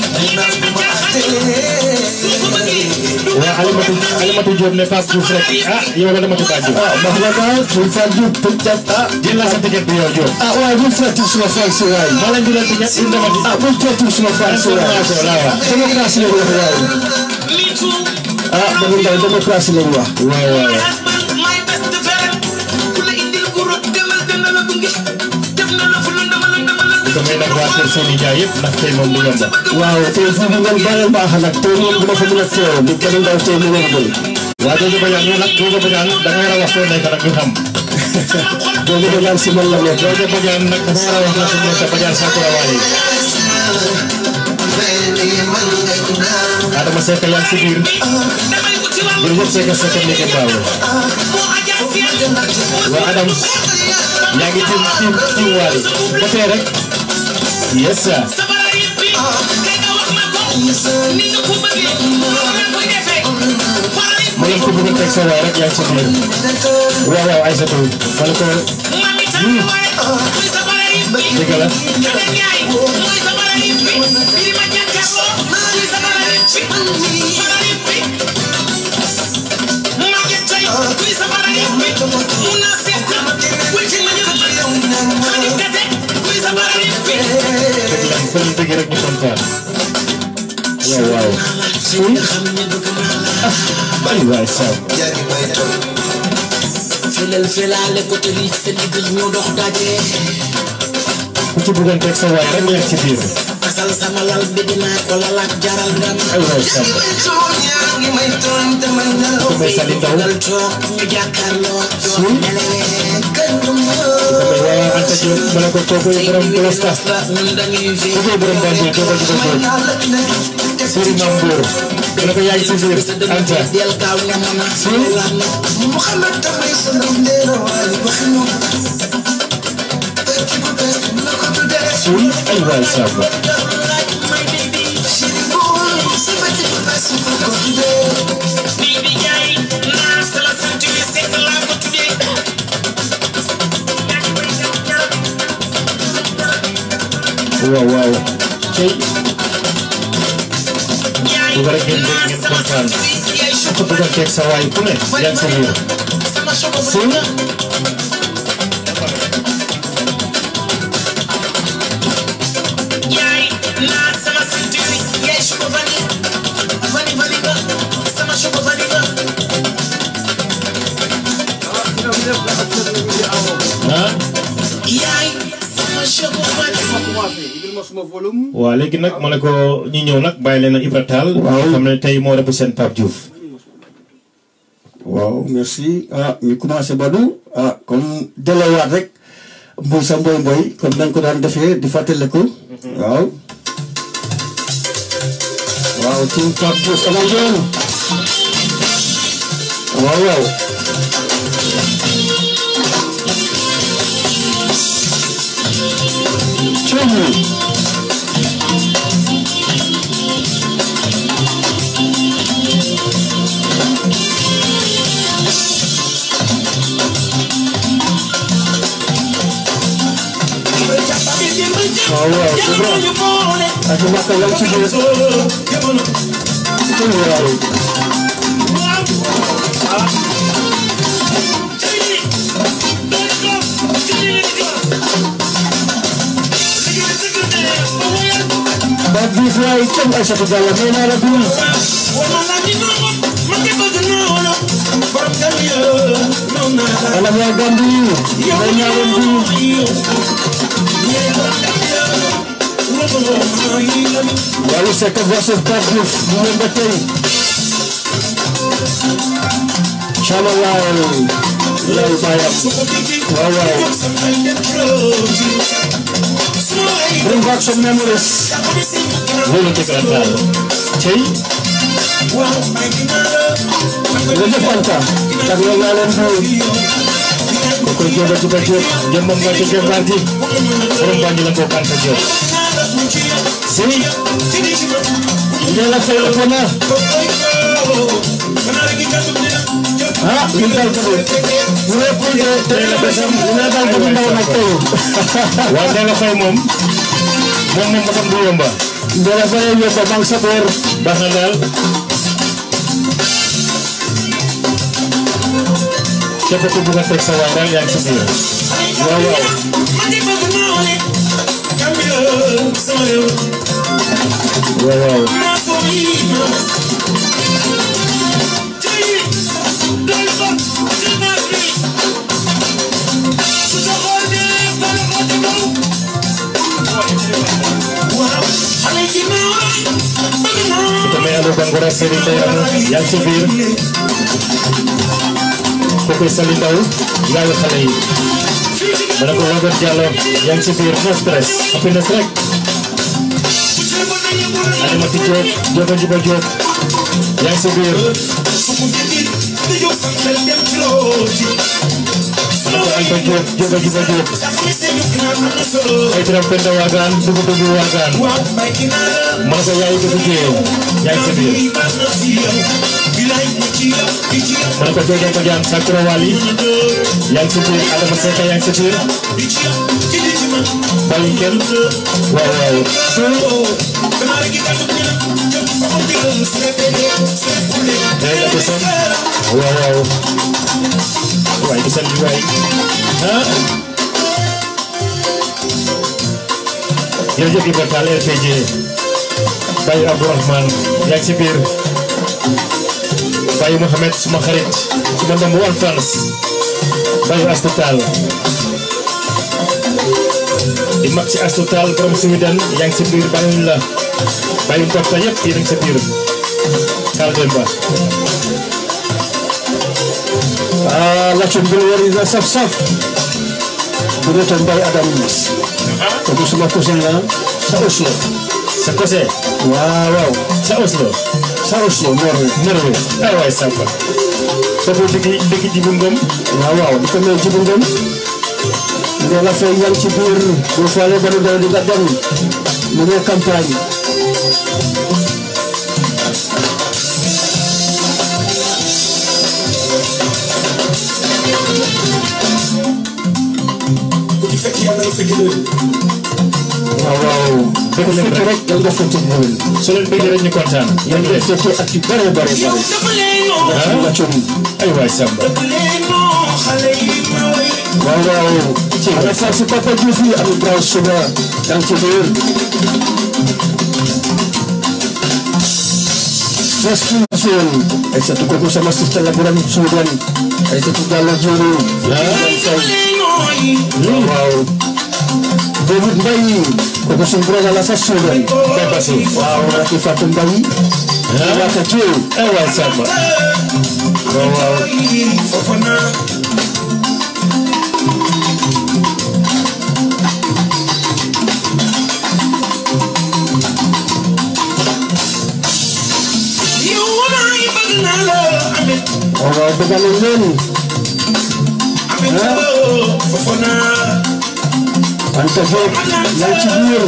waaw Alimatu Alimatu Diop ne Pape Diouf rek ah yow la dama ci bàjju ah baax na daal bul Pape Diouf bul cat ah jël naa sa ticket bi yow Diop ah waaye bul tratin suma fan si waay maa leen jëlal ticket indi dama ci ah bul tratin suma fan si waay information laa wax démocratie la ñu wax waay ah dañu ndaw démocratie lañ wax waaw waaw my best friend ku la indil ku rot demal dana la gunge def na la fu lëndëm lëndëm lëndëm damay nag waa kër Seyni Ndiaye yëpp ndax tey moom du yomba waaw tey foofu ngeen bàyyi baax nag tey moom dina fa mën a teew di dañu ndaw tey mu wëragul waa Jojo Badiane yow nag Jojo Badiane da nga war a wax foo nekk nag ñu xam boobu da ngaan si man la nekk Jojo Badiane nag dafa war a wax na su nekk Badiane Sakura Wali Adama Seck yaa ngi si biir damay wuti wàllu jërëjëf Seck Seck Ndege Baawo moo ajaa fiya waa Adams yaa ngi tiim tiim tiim Wali ba tey rek yes sir sabara yëpp bi kay nga wax ma ko ni nga ko bëggee noonu la koy defee waaye ma leen ko bëgg a teg sa waay rek yaa ngi si biir waaw waaw Aïssatou ma ne ko man mi tànn waaye muy sabara yëpp bi dëgg la Jada Njaay mooy sabara yëpp bi bi ma jàkkaarloo muy sabara yëpp bi sabara yëpp bi Maguette Faye muy sabara yëpp bi mun naa seet wuy ci ma ñu ko Xadi Kase muy sabara yëpp bi dëgg la fa ñu dëgg rek ñu kontaan waaw waaw ay waay Sam felel felale ko te lii seen digg ñu dox daje ku ci bëggoon teg sa waay rek yaa ngi si biir asal sama lal bi dinaa ko lalak jaral ngam ay waay Sam ku may sali ndaw dal toog ñu jàkkaarloo Suul. toog nelewee kër ku may waaw Anta Diop ma ne ko kookoy borom Blesta ñun dañuy fi kookoy borom Banjul kookoy ci kookoy Serigne Mame Mbour ma ne ko yaa ngi si biir Anta del kaaw ne mën a Suul. suul ay waay Sam Bibi Njaay naa sala sant wi sekk laa ko tuddee waaw waaw cey Njaay bu rek ngeen dégg naa ngeen sala kontaan sant wi yaay ku ci bëggoon teg sa waay ku ne yaa ngi si biir sama choco suul Njaay naa sama sant wi yaay choco vani vani vani nga sama choco vani nga ah yaay sama choco vani waaw léegi nag ma ne ko ñi ñëw nag bàyyi leen Ibra Tall Waaw. xam ne tey moo représenté Pape Diouf waaw merci ah ñu commencé Badou ah comme delawaat rek mboy sa mboy mboy comme nañ ko daan defee di fàttaliku waaw waaw team Pape Diouf ana ngeen waaw waaw Coono waaw waaw c'est vrai ak mbàkk yaa ngi ci biir Coono waaw Pape Diouf waay cam Aïssatou Diallo nee naa la dul alam yaa Gambi may ñaareel bi Wally Seck versus Pape Diouf bu ngeen ba tey Chama laay lay bayam waaw waaw bring back some memories loolu Ibra Tall cey jërëjëf Anta tak yow naa leen xew ko koy jóoba juba jóob jëmbam nga ci jëmbaar ji borom Banjul la ko Anta Diop si nee la fay ëpp na ah li dal ko de ñu ne pour que tey la besam li ne dal ko ndaw nag tey waaw nee na fay moom moom moom mosam du yomba nee la fay ñëw ba banque sa boor baax na daal képp ku bugg a teg sa waay daal yaa ngi si biir waaw waaw waaw waaw Bangora Serigne Ndeye Ramou yaa ngi ci biir kooku Sali Ndaw yaayu xale yi ma ne ko Robert Diallo yaa ngi ci biir no stress happiness rek Adamati Diop Diop a Juba Diop yaa ngi ci biir ma ne ko Anta Diop Diop a Juba Diop ay tiram Penda Waagaan dugu dugu Waagaan ma ne ko yaayu ko jee yaa ngi ci biir ma ne ko Jojo Badiane Sakura Wali yaa ngi ci biir Adama Seka yaa ngi ci biir bàyyi kenn waaw waaw day nga gisal waaw waaw waay gisal li waay ah jërëjëf Ibrahima Tall RPG Baye Abdourahmane yaa ngi ci biir Baye Mouhamed suma xarit suma ndam one France Baye Astou Tall di mag ci Astou Tall borom Sweden yaa ngi ci biir bàyyiwuñ la bàyyiwuñ toppatoo yëpp yéen a ngi ci biir Tall Demba ah laajte bi nga war a saf saf. bu dee tam Mbaye Adam kooku suma cousin la sa Oslo. sa kose waaw waaw sa Oslo sa Oslo Norway. Norway ay waay sàmpa kooku dëkk dëkk Jibu Ngom waaw waaw di ko may jibu ngëm. nga la fay yan ci biir boo faalee ba nu dara di nga dem mu ngi campagne. waaw waaw. dëkk leen fekk rek rek yal nga fekk déwén. su leen bëggee rek ñu kontaan yal nga fekkee at yu bare bare bare. ah nga coono. ay waay sàmpa waaw waaw. ana far si papa Diouf yi am Ibrahima Suba yaa ngi ci biir. Restitution ay sa tukko ko sama sista la buram Sudan ay sa tukko la juru. waaw waaw. David Mbaye kooku suñu brother la sa Sudan. Papa Si waaw Raki Fatou Mbaye. ah Raka Thiel. ay waay sàmpa waaw waaw. waaw waaw bëgg nañ leen. Anta Diop yaa ngi ci biir.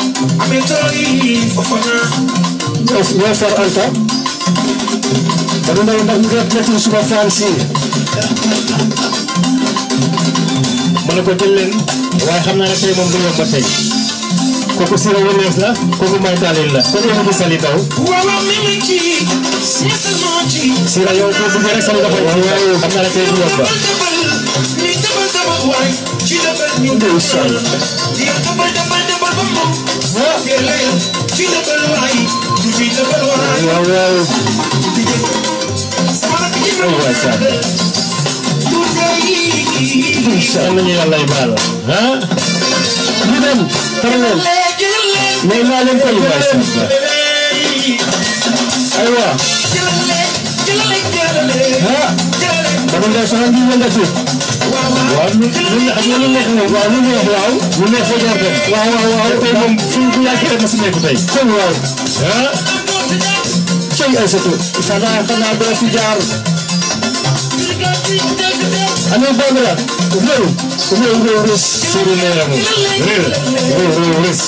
ñoo ñoo far Anta. ba du ndaw ndax ñu ngi rafetlu suma fan si. ma ne ko jël leen waaye xam naa ne tey moom du yomb ba tey kooku Sira Williams la kooku May Tallinn la kon yow di Sali Ndaw Sira yow boo bëggee rek Sali dafay ci waaye xam naa ne tey du yomb ba ndeysaan. waaw waaw. ay waay sàmpa yal nañu yàlla ay baal ah ñu dem. pare leen. may naa leen ko ay waay sàmpa aywa. ah. ba du ndaw sax ngi yëngatu. waaw lu lu ne xam nga lu neex moom waaw lu neex waaw lu neex fa jaar dem waaw waaw waaw. tey moom fu ñu yàggee rek ma si nekk tey cëy waaw. ah cëy Aysatu. xanaa xanaa doo fi jaar. Aliou Bandara. réew. réew réew réew. Siri Leeramu réer réer réer rés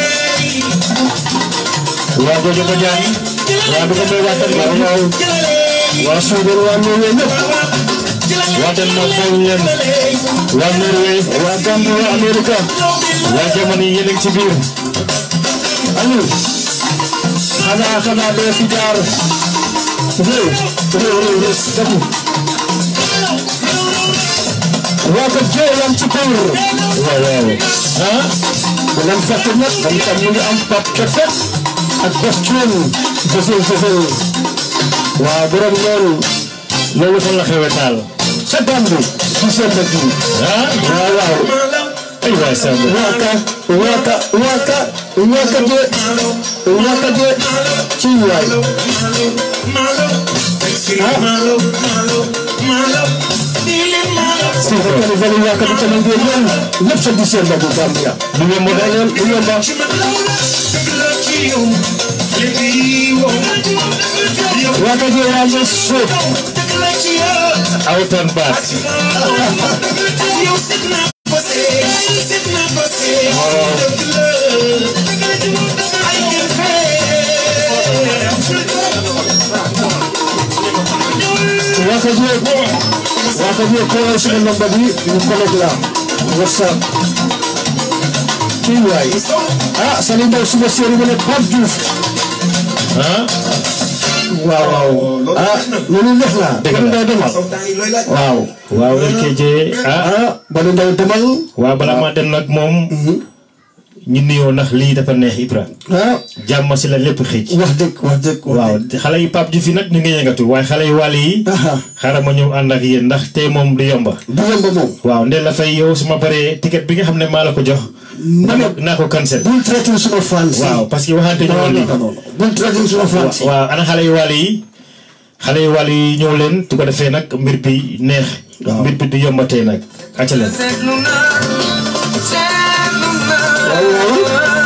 waa Jojo Badiane waa Duga Mbaye waa Tanba waaw. waa Suudan waa Norway ñëpp. waa Denmark bàyyi leen waa Norway waa Gambie waa Amérique. waa Germany yéen a ngi ci biir Aliou. xanaa xanaa doo fi jaar. réew. réew réew réew. dëkk. waa ko jëy yam ci kaw. waaw waaw ah bu leen fàtte nag moom itam mu ngi am Pape Kefe ak Bas Thioune Fësël Fësël waaw borom loolu loolu fan la xewee taal ca Gambie ci seen dëkk yi ah waaw waaw ay waay Samba waka waka waka waka je waka je ci waay si fekkee vali waka bi tamit ngeen yéen lépp sa December bu Gambia du yomb de leen du yomba waka je yaa ngi suuf awtan baat waka je waka je ko suma number bi ñu connect la whatsapp ci waay ah sali ndaw suma séeri bi ne Pape Diouf ah waaw waaw ah loolu def na Dëgg la. Badou Ndaw demal waaw waaw LKJ ah ah Badou Ndaw demal waaw bala maa dem nag moom ñu nuyoo ndax lii dafa neex Ibra ah jàmm si la lépp xëj wax dëgg wax dëgg wax waaw dëgg te xale yi Pape Diouf yi nag ñu ngi yëngatu waaye xale yu wàll yi aha xaaral ma ñëw ànd ak yéen ndax tey moom du yomba du yomb moom waaw ndel la fay yow su ma paree ticket bi nga xam ne maa la ko jox ma ne naa ko cancel bul traité suma fans yi waaw parce que waxante ñu non woon lii non non bul traité suma fans yi waaw ana xale yu wàll yi xale yu wàll yi ñëw leen su ko defee nag mbir bi neex Waaw. mbir bi du yomba tey nag acca leen waaw waaw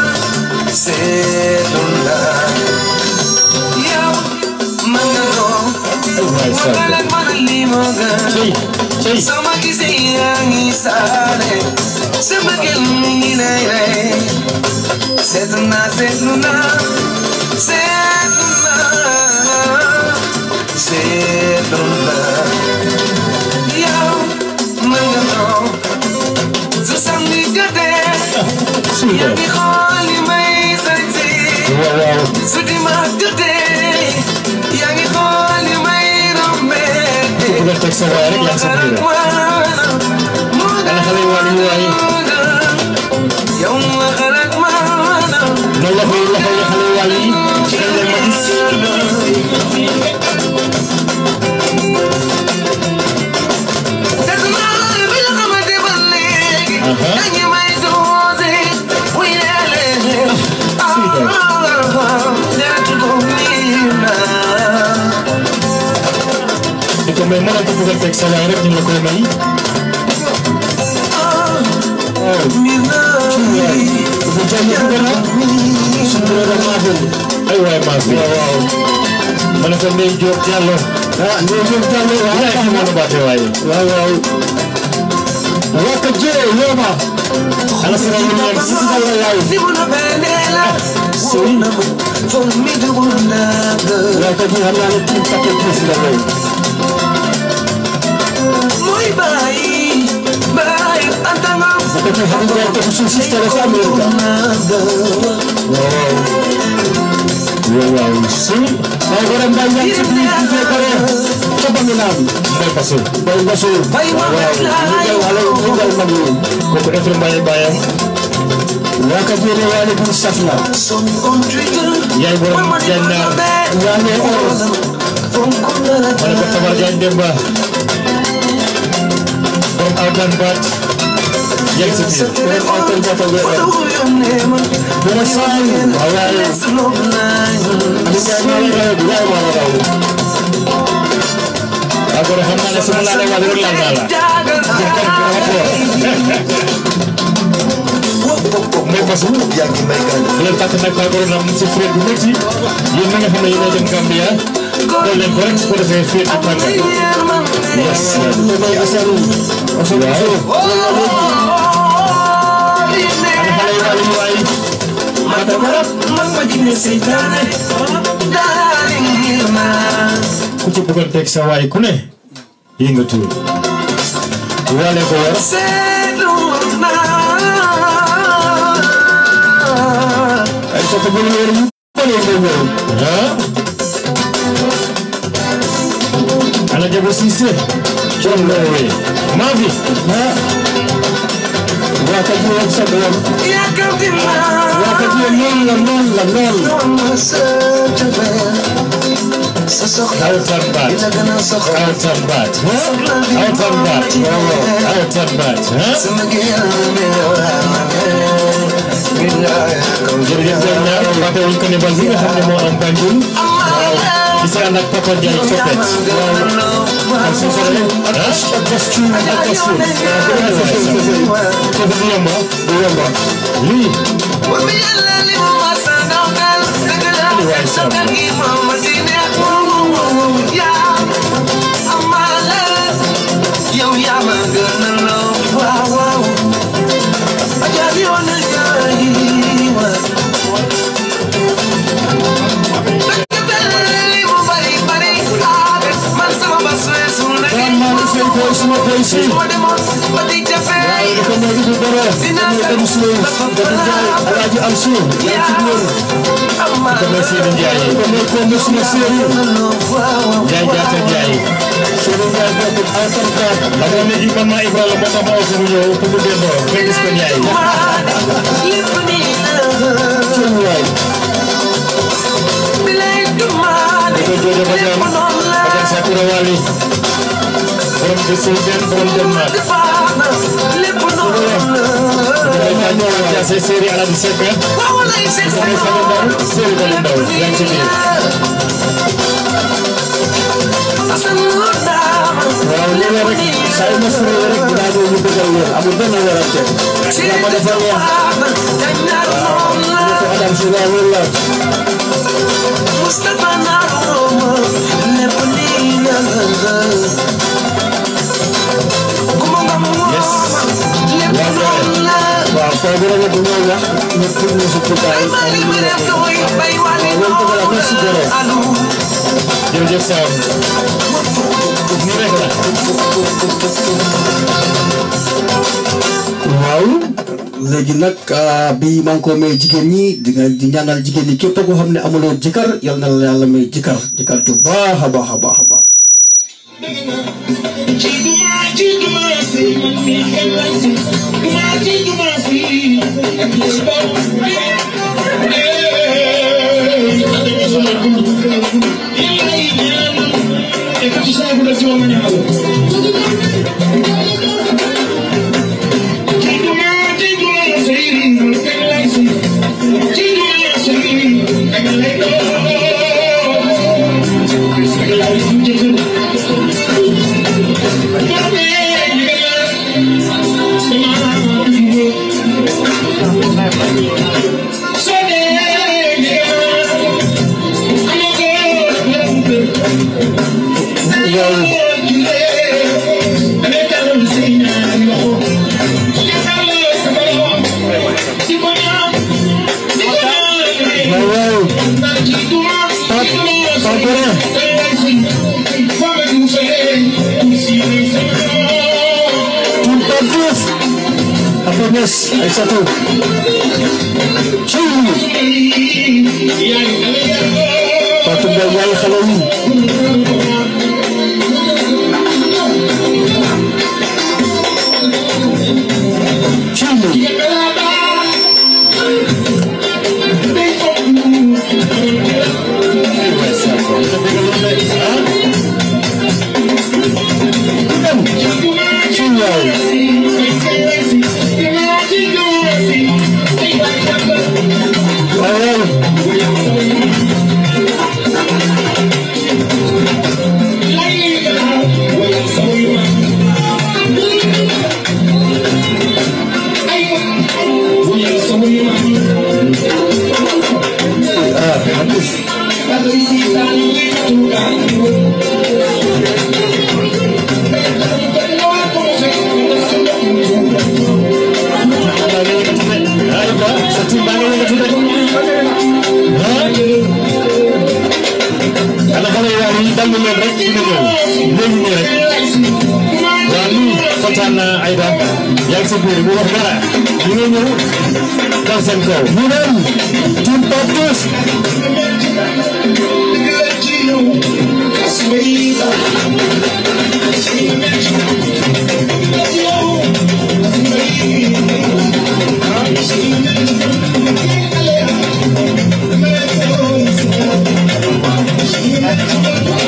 waay Samba cey cey Sama gisee yaa ngi saare sama xel mi ngi lay rey seetlu naa seetlu naa seetlu naa seetlu naa yow mën nga toog su samedi jotee suy yaa doon ngi xool li may sañse waaw waaw su dimanche jotee yaa ngi xool li may rombee ku bëgg a teg sa waay rek yaa ngi sa biir ana xale yu wàll yi waay noonu la koy loxo yi xale yu wàll yi dañ leen ma gis di ko may mënal ko bëgg a teg sa waay rek ñu la koy may bu jàmm bu gën a suñu doon maa fi ay waay maa fi waaw waaw ma ne ko Ndeye Diop Diallo ah ñoo ñëw jàmm yaay fi waaw mën a baate waaye waaw waaw waka je yooma ana sama ñu leen si Sala yaay waka je xam naa ne team paquet plus la way Muy bye, bye, antanga. waka je xam nga ko suñu sister la sa Amerika waaw waaw si waaw wara mbay ñaan ci biir di je bare ca Bamilaan Mbaye Passo bay ngaso Bay ma waaw ñu gal wala ñu gal mag ñi kooku Efre Mbaye baayam waka je ne waale bu safna Son contrigger. yaay borom Jaañ Naar yaa ngi or ma ne ko Tabar Jaañ Demba borom awtan baat yaa ngi si biir rek ay tan bota we or dama saayi waaw waaw li jaay ma la raw yaay ma la raw waaw kon xam naa ne su ma laalee waa rek laal naa la Mbaye Passo bu leen fàtte nag waa borom am si fréet bu métti yéen ñi nga xam ne yéen a jëm Gambia dool leen ko rek su ko defee fréet bu tànga yes li may asaru asaru ana xale yu wàllu waay ku ci bëggoon teg sa waay ku ne yëngatu waale ko war ay soto bu ñu wër mu ko ne ngay wër ah ana jago Cissé coon la wee maa fi ah waa ka ji ak sa doom waa ka ji noonu la noonu la noonu sa soxla Outer Bat. dina gën a soxla Outer Bat. Huh? Outer Bat. Outer Bat. Huh? sama génn mi yow yaa ma gën billaay comme jërëjëf yéen ñaar fàttewuñ ko ne bal bi nga xam ne moo am Banjul di si ànd ak Papa Ndiaye Coppet ak suñu soxla ak ak costume ak costume foofu du yomb ah du yomb ah lii Yow yaa ma gën a loo waaw waaw Ajabi woon na yaay wa Li mu bari bari ah man sama bas weesu na daan maa ngi seen koy suma koy si ma demoon ba di jafe dafa nekk du dara ñu dem suuf dafa jaay alaaji am suuf yaa ci biir dama Seydou Ndiaye ko nekkoon na suma séeréer Ndiaye jaata Ndiaye Seydou Ndiaye bokk albarka la nga ne man maa Ibrahima moo tax ma oo ko mu ñëw pour mu delloo nga gis ko Ndiaye seen waay dafa joojo ba jam ba jam Sakura Wali borom de Sey Ben borom Denmark damay kaa ñëw ak jaase séeri Alaaji Seck damay sama ndaw séeri Bali Ndaw yaa ngi ci biir waaw lii la rek saa yu ma suuree rek dinaa ñëw ñu bëggal leen amul benn werante yaa ma dafa neex ñu ko Adam si laa wér la Mustafa Naroma, Nepolina, Yes. waaw koo bi rek bu ñëw wax ñu pour ñu si tukaay ay ñu la ko waaw loolu dëgg la merci Goro jërëjëf Sam nii rek la waaw léegi nag ah, bi maa ngi ko may jigéen ñi di nga di ñaanal jigéen ñi képp koo xam ne amuloo jëkkër yal na la yàlla may jëkkër jëkkër ju baax a baax a baax a baax waaw waaw Tul Padus Happiness ay satu Ciu Patut dah nyai Halloween Ciu Ciu Wow Ah, bagus Ayo Pak, setimbangan yang sudah. Anak-anak yang ini dan menyerek ini tuh, menyerek. Lalu Fatana Aida yang sebelum buah darah, ini nyu, dan sengko. Bulan, tim fokus. Thank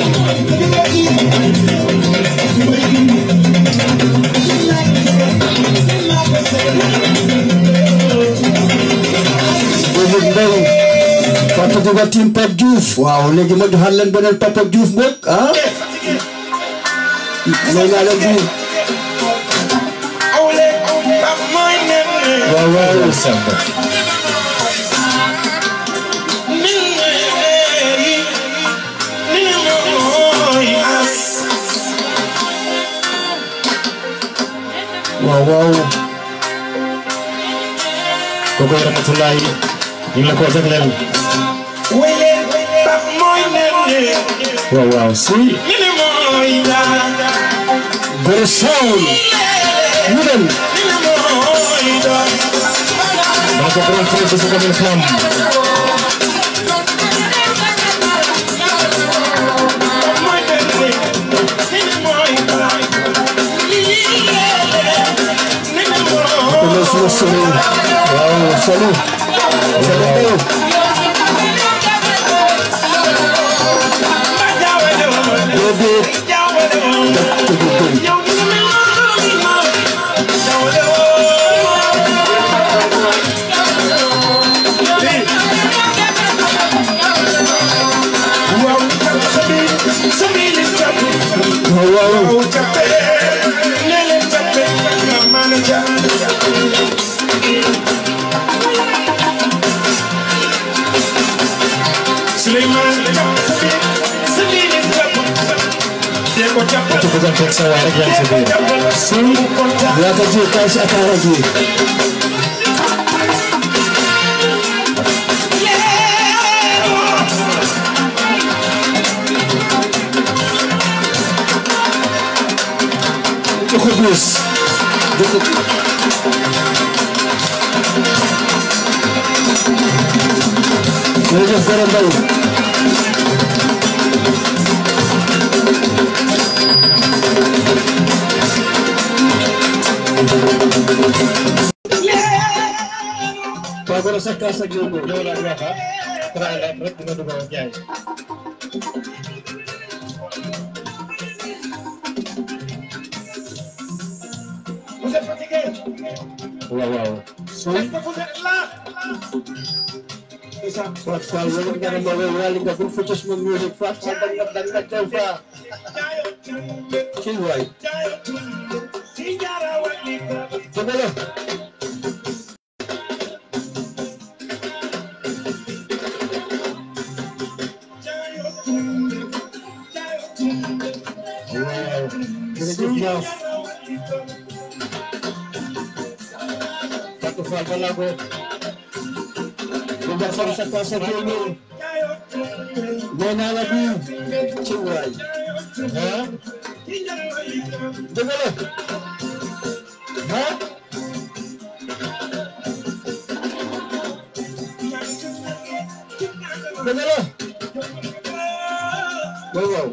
Papa Juga team Pape Diouf waaw léegi ma joxaat leen beneen Papa Diouf mbokk ah may naa leen bi waaw waaw Samba waaw waaw kooku Ramatulaay ñu ngi la ko jagleel waaw waaw si Gore Sound ñu dem dama ko borom fere bi su ko mën xam Hello, suma sori waaw salut salut déedéet waaw waaw ci bëggante ak sa waay rek yaa ngi si biir laata ji kaay si ataara ji jox ko bis jox ko jërëjëf Gore Mbaye Paa Gore sa kaas ak yow yow laa wax ah try la rek nga dugg ak jaay waaw waaw Fat Fall wala nga ne ma wey wali nga bul futus mo music Fat Fall dag nga dag nga teew fa kii waay dëgg la waaw jërëjëf Ñaaw Fatou Fall balaa ko bu nga xam sa kaas ak yow ñëw nee naa la bii ci waay ah dëgg la ah dëgg la waaw waaw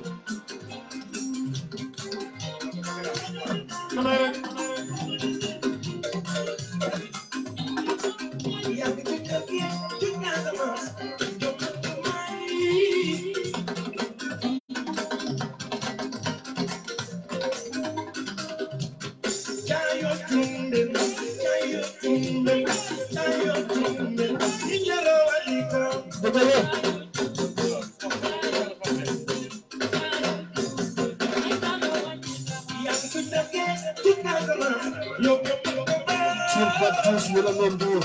dëgg la Team Pape Diouf ñu la moom Ndour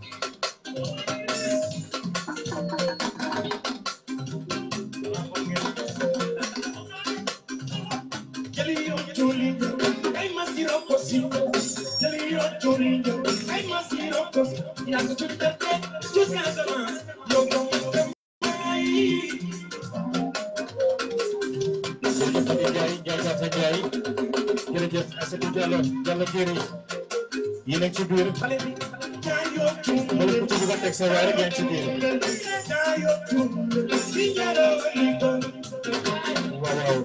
jërëjëf Fadi Ndiaye Ndiaye Jaata Ndiaye jërëjëf Asadou Diallo Diallo Jéeri yéen a ngi ci biir mbala ku ci bëgg a teg sa waay rek yaa ngi ci biir waaw waaw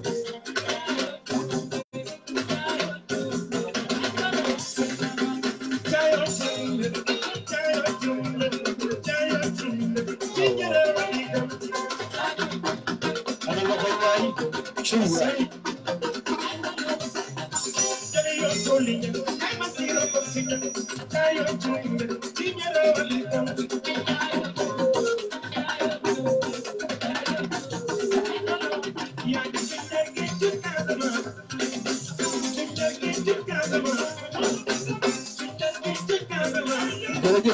ana loxo waay ci waay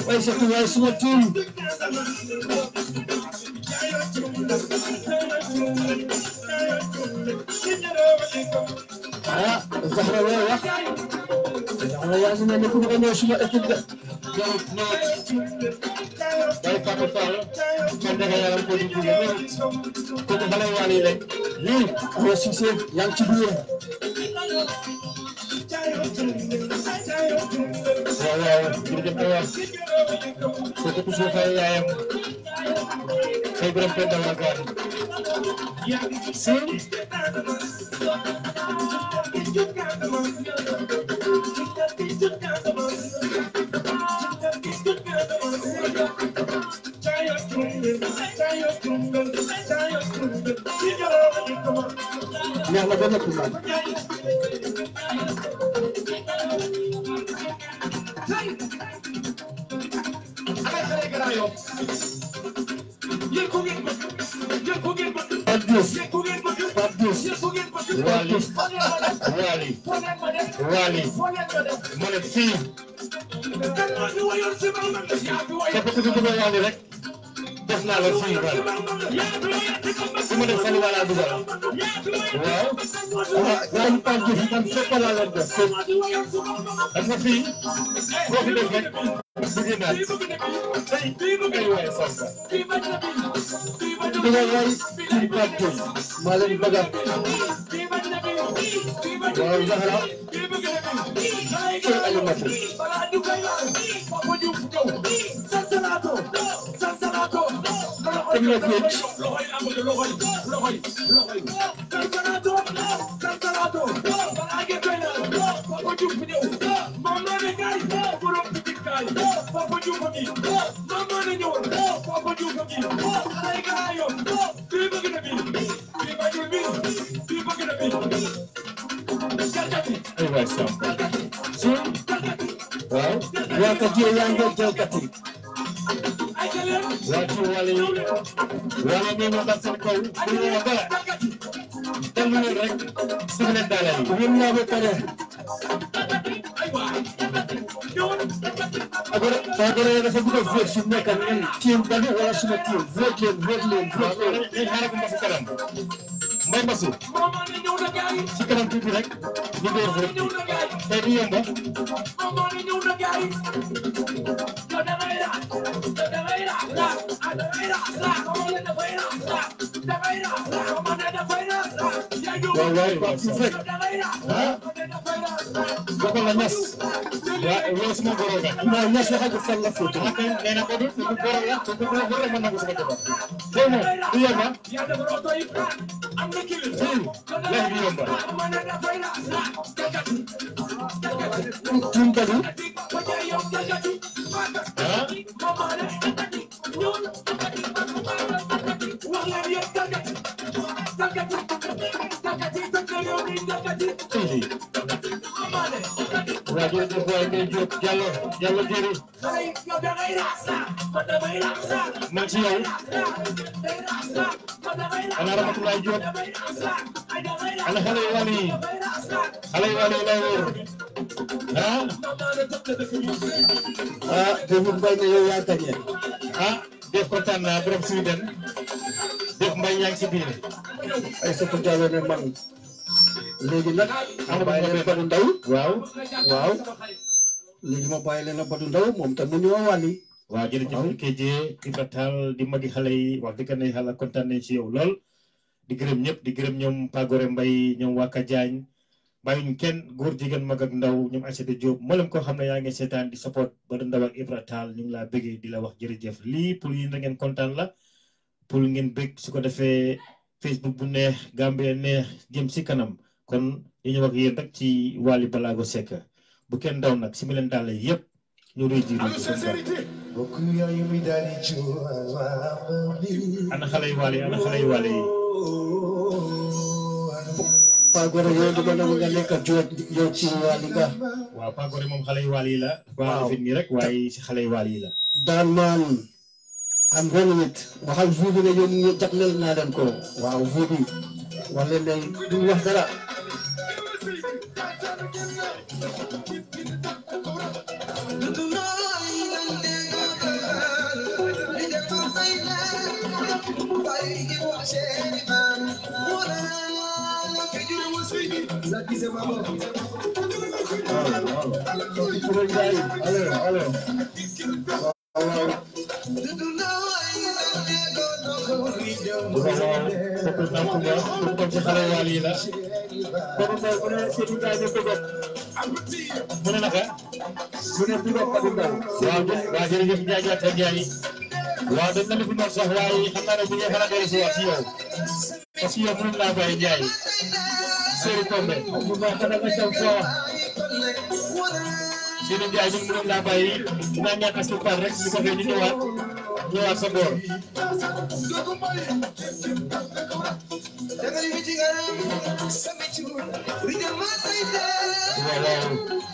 waaye surtout waaye suma tuum ah Zahra looy wax Zahra yaa ngi mel ni ku bëgg a ñëw suma équipe de jarut ñëw day Papa Fall man danga yaram ko di jóge ñëw kooku xale waal yi rek lii Awa Cissé yaa ngi ci biir waaw waaw jërëjëf Awa kooku ku suuf ay yaayam xëy borom penn dama gaan si neex na ba noppi man Pape Diouf Pape Diouf waali waali waali ma ne fii képp ku fi bëgg a waali rek def naa la fii waali su ma def fan wala dugal waaw ah man Pape Diouf man fépp laa leen def fépp parce que fii boo fi def rek bëgg naa ay waay Samba di nga way ci Pape Diouf maa leen bëgg a waaw Zahra ci Alimatu teg na géej ay waay Samba si waaw waa kat yow yaa ngi jalkat yi waa ci wàll yi wala ñoo ma dal seen kaw bu ñu ma dara dal ma leen rek su ma leen daaneel ñun naa ba pare agora agora dafa bëgg a vote su nekk ñun team Badou wala suma team vote leen vote leen vote leen dañ xaaral ko ma si kanam mbay masu si kanam tuuti rek ñu door rek tey du yomba waaw waaw Pape Diouf rek ah bokkal la ñas waa yow suma goro nga non ñas waxagu fan la photo ah kay nee na ko du du goro la du goro goro la mën na ko sama jabar tey moom du yomba fii lay du yomba team Badou ah fii waa jërëjëf waay ngay jóg Diallo Diallo jëri man ci yow ana Ramatulaay Diop ana xale yu wàll yi xale yu wàll yi lay wóor ah ah David Mbaye ne yow yaa gagné ah def kontaan naa borom Sweden def mbay yaa ngi si biir ay sëtu Diallo ne man léegi nag ma bàyyi leen Badou Ndaw waaw waaw léegi ma bàyyi leen Badou Ndaw moom tam mu ñëw wàlli waaw jërëjëf LKJ Ibra Tall di magi xale yi wax dëgg ne yàlla kontaan nañ ci yow lool di gërëm ñëpp di gërëm ñoom Pagore Mbay ñoom Waka Diagne bàyyuñ kenn góor jigéen mag ak ndaw ñoom Aïssata Diop mboolem koo xam ne yaa ngi seetaan di support Badou Ndaw ak Ibra Tall ñu ngi laa bëggee di la wax jërëjëf lii pour yéen da ngeen kontaan la pour ngeen bëgg su ko defee Facebook bu neex Gambia neex jëm si kanam kon ñu ñëw ak yéen rek ci Wally Ballago Seck bu kenn daw nag si mi leen dàll yëpp ñu réy ji ana xale yu Wally ana xale yu Wally yi Pagore yow dama nangu nga nekk joot yow ci wàlli nga waaw Pagore moom xale yu Wally yi la. Waaw. waaw fit nii rek waaye si xale yu Wally yi la. daan maan am running it waxal vuu bi ne yéen ñi jagleel naa leen ko waaw vuu bi wax leen ne duñ wax dara Tonight, Sopil Nam Kumba kooku tam ci xale waal yi la Baba Mbow mu ne Seydou Ndiaye ñu ko bokk mu ne naka mu ne bu bokk Fadou Mbow waaw jë- waaw jërëjëf Ndiaye Diatta Ndiaye waaw dañ na la fi noonu sax waaye xam naa ne bu ñu xalaat dellu si waat si yow parce que yow mënuñ laa bàyyi Ndiaye Seydou Kombe mu baax ka nga caw foo Seydou Ndiaye ñun mënuñ laa bàyyi dinaa ñaan asupar rek su ko fee ñu ñëwaat ñëwaat sa boor waaw waaw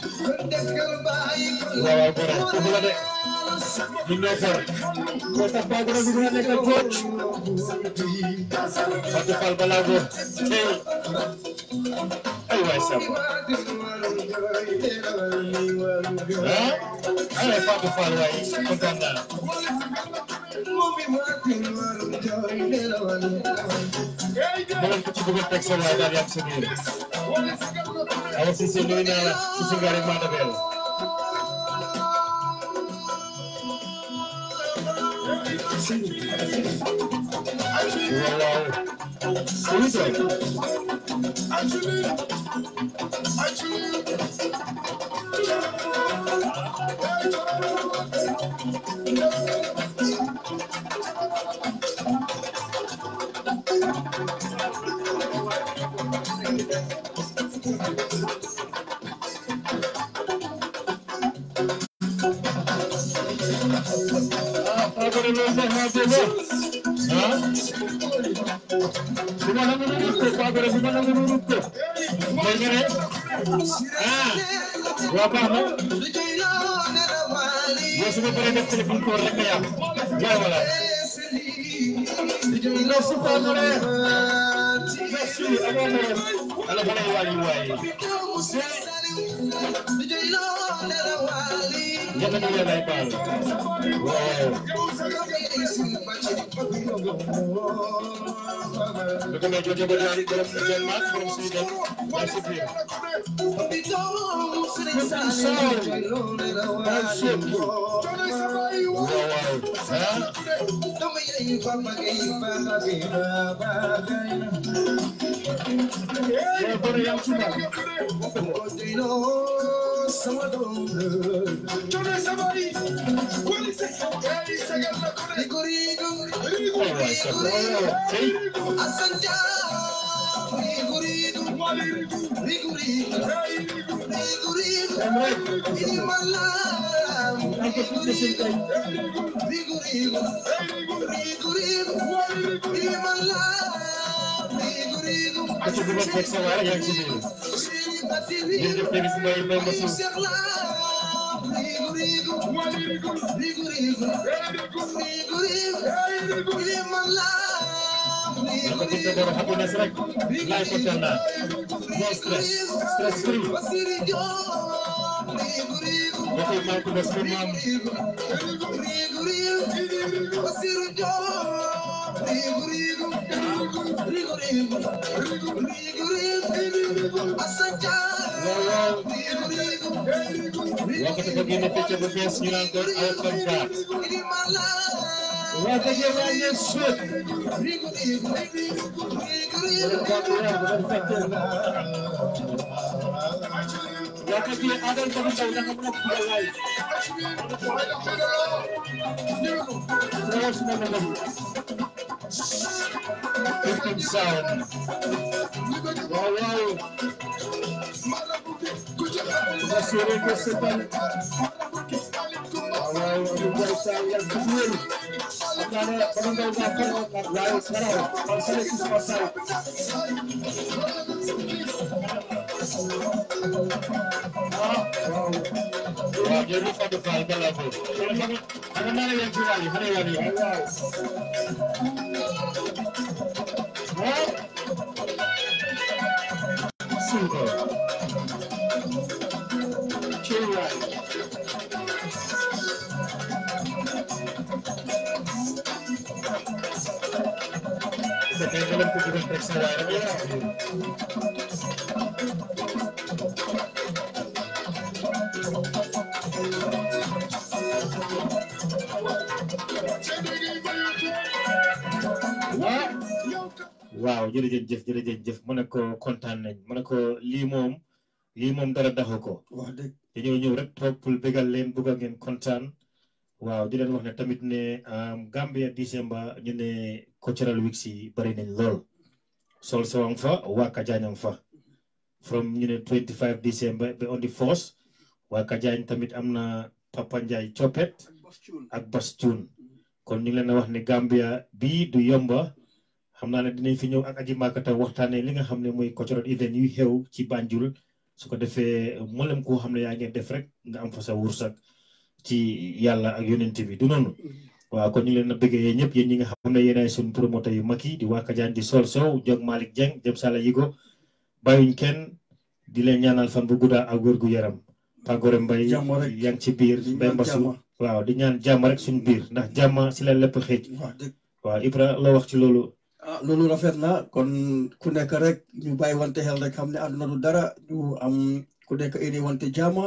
waaw waaw gore foofu la de ñu ñoo for moo tax ba gore bi dina nekkal coach Fatou Fall Balago tey ay waay sam ah ay Fatou Fall waay kontaan naa mënoon ko ci bëgg a teg sa waay daal yàgg sa biir awa si si nuyu naa la si si ngaari maa dabeel waaw waaw oui sir ah Fagore loolu sax maa dégg ah bu ma nangu nu ko Fagore bu ma nangu nu ko mooy nga ne ah waa baax na yow su ma paree def téléphone koor rek nga yàq yaay wala merci Fagore merci amoo morom ala xale yi waa yi waaye yàlla ñu leen ay baal waaw lu ko may jotee ba daal borom si dem maak borom si dem maa si biir waaw waaw ah yow bëri yaa ngi ci ma ay waay sa waaw tey am rek am ko tuddee seen kay ko ci bëgg a teg sa waay yaa ngi ci biir jërëjëf tey bis mooy may ma suuf la ko tuddee borom happiness rek laay kontaan naa no stress stress free ba koy maa ko def sama maam waaw waaw waxati ko génne picc bu bees ñu naan ko aw konta waa dëgg waa ngeen suut wakati adal ko taw da nga mën a ko lay Lewis na naman. Victim sound. Wow, wow. Nasirin ko sa pan. Wow, wow. Ano ba sa yung kumul? Ang nana, pananggal na ko. Wow, saraw. Ang salit sa pasay. Ah, wow. Wow, jadi pada fal balago. Kalau kamu, ano na lang yung kiwali? Ano yan yun? Wow. Wow. Super. Chill right. leen ko gërëm rek sa waay rek yaa ngi ci biir. waaw jërëjëf jëf jërëjëf jëf mu ne ko kontaan nañ mu ne ko lii moom lii moom dara daxu ko wax dëgg dañoo ñëw rek toog pour bégal leen bëgg a ngeen kontaan waaw di leen wax ne tamit ne Gambia December ñu ne cultural weeks yi bari nañ lool sol sawang fa waa Kajañang fa from ñu ne 25 December ba on the first waa Kajañ tamit am na Papa Ndiaye Coppet ak Bas Cuun kon ñu ngi leen a wax ne Gambia bii du yomba xam naa ne dinañ fi ñëw ak aji maakata waxtaanee li nga xam ne mooy cultural event yuy xew ci Banjul su ko defee mboolem koo xam ne yaa ngeen def rek nga am fa sa wursak ci yàlla ak yonent bi du noonu waaw kon ñu ngi leen a bëggee yéen ñëpp yéen ñi nga xam ne yéenay suñu promoteur yu mag yi di waa Kajaan di Sol Sow Jog Malick Dieng Jëm Sala Yigo bàyyuñ kenn di leen ñaanal fan bu guddaa ak wér gu yaram Pagore Mbay Jàmm rek. yaa ngi ci biir Di Mbay ñaan Mbasu jàmm. waaw di ñaan jàmm rek suñu biir ndax jàmm si la lépp xëej wax dëgg waaw Ibra loo wax ci loolu ah loolu rafet na kon ku nekk rek ñu bàyyi wante xel rek xam ne àdduna du dara ñu am ku nekk indi wante jaama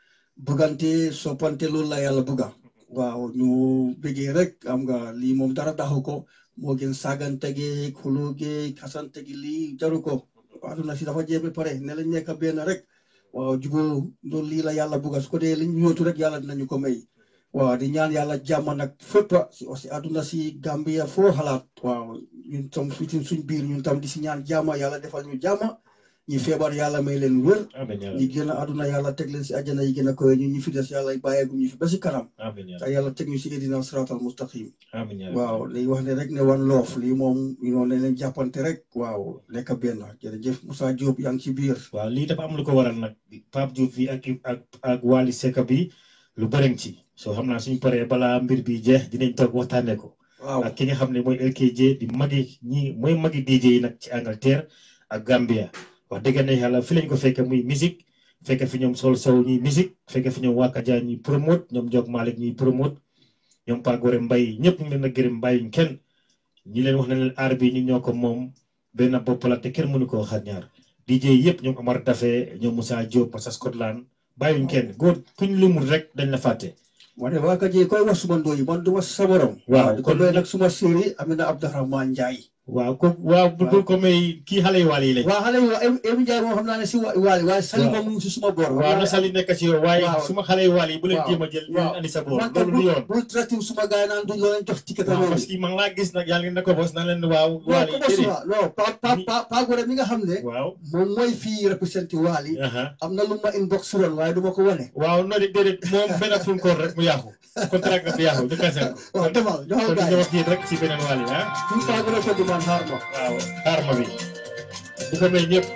bëggante soppante loolu la yàlla bëgga waaw ñu bëggee rek am nga lii moom dara daxu ko moo gën saagante gi xuloo gi xasante gi lii jaru ko àdduna si dafa jeex ba pare ne lañ nekk benn rek waaw jubóo loolu lii la yàlla bëgga su ko dee liñ yóotu rek yàlla dinañu ko may waaw di ñaan yàlla jàmm nag fépp si aussi àdduna si Gambia foo xalaat waaw ñun tam fi ci suñ biir ñun tam di si ñaan jàmm yàlla defal ñu jàmm ñi feebar yàlla may leen wér amiin yaa ñi rabbi gën a àdduna yàlla teg leen si àjjana yi gën a koy ñun ñi fi des yàlla bàyyeegu ñu fi ba si kanam amiin yaa te rabbi yàlla teg ñu si idina siratal mustaqim amiin yaa rabbi waaw li wax ne rek ne wan loof lii moom ñu noonu leen jàppante rek waaw lekk benn jërëjëf Moussa Diop yaa ngi ci biir waaw lii dafa am lu ko waral nag Pape Diouf bi ak ak ak Wally Seck bi lu bëri ci soo xam naa suñ paree balaa mbir bi jeex dinañ toog waxtaanee ko waaw ak ki nga xam ne mooy LKJ di magi ñi mooy magi DJ yi nag ci Angleterre ak Gambia wax dëgg ne yàlla fi lañ ko fekke muy musique fekke fi ñoom Sol Sow ñuy musique fekke fi ñoom Wakaja ñuy promote ñoom Jog Malick ñuy promote ñoom Pagore Mbay ñëpp ñu ngi leen a gërëm bàyyuñ kenn ñi leen wax ne leen aar bi ñu ñoo ko moom benn bopp la te kenn mënu koo xar ñaar DJ yëpp ñoom Omar Dafe ñoom Moussa Diop Massa Scotland bàyyuñ kenn góor kuñ lumul rek dañ la fàtte ma ne waa Kaji koy wax suma ndooyi man duma sa borom Waaw, di ko kon- doy nag suma séeri Amina Abdourahmane Ndiaye waaw ko waaw bu Waaw. ko may kii xale yu waal yi lañ waaw xale yi waa Emi Ndiaye moom xam naa ne si wa waali waaye Sali Waaw. moom mu ngi si suma boor waaw na sali nekk ci yow waaye Waaw. suma xale yu waal yi bu leen Waaw. jéem a jël ñu Waaw. andi sa boor man loolu du yoon bul traité suma gars yi naan duñ leen jox ticket waaw loolu parce que man laa gis nag yàlla na ko bos na leen waaw non waal yi comment déedéet suma non pa pa pa pa Gore mi nga xam ne waaw moom mooy fii représenté waali aha am na lu ma inbox woon waaye du ma ko wane waaw no de déedéet moom benn phone call rek mu yàqu contrat bi yàqu ñu cancel ko waaw demal joxal kon gars ñu yi wax rek ci beneen waal yi ah fii Pa Gore ko demande xaar ma waaw xaar ma bi di ko may ñëpp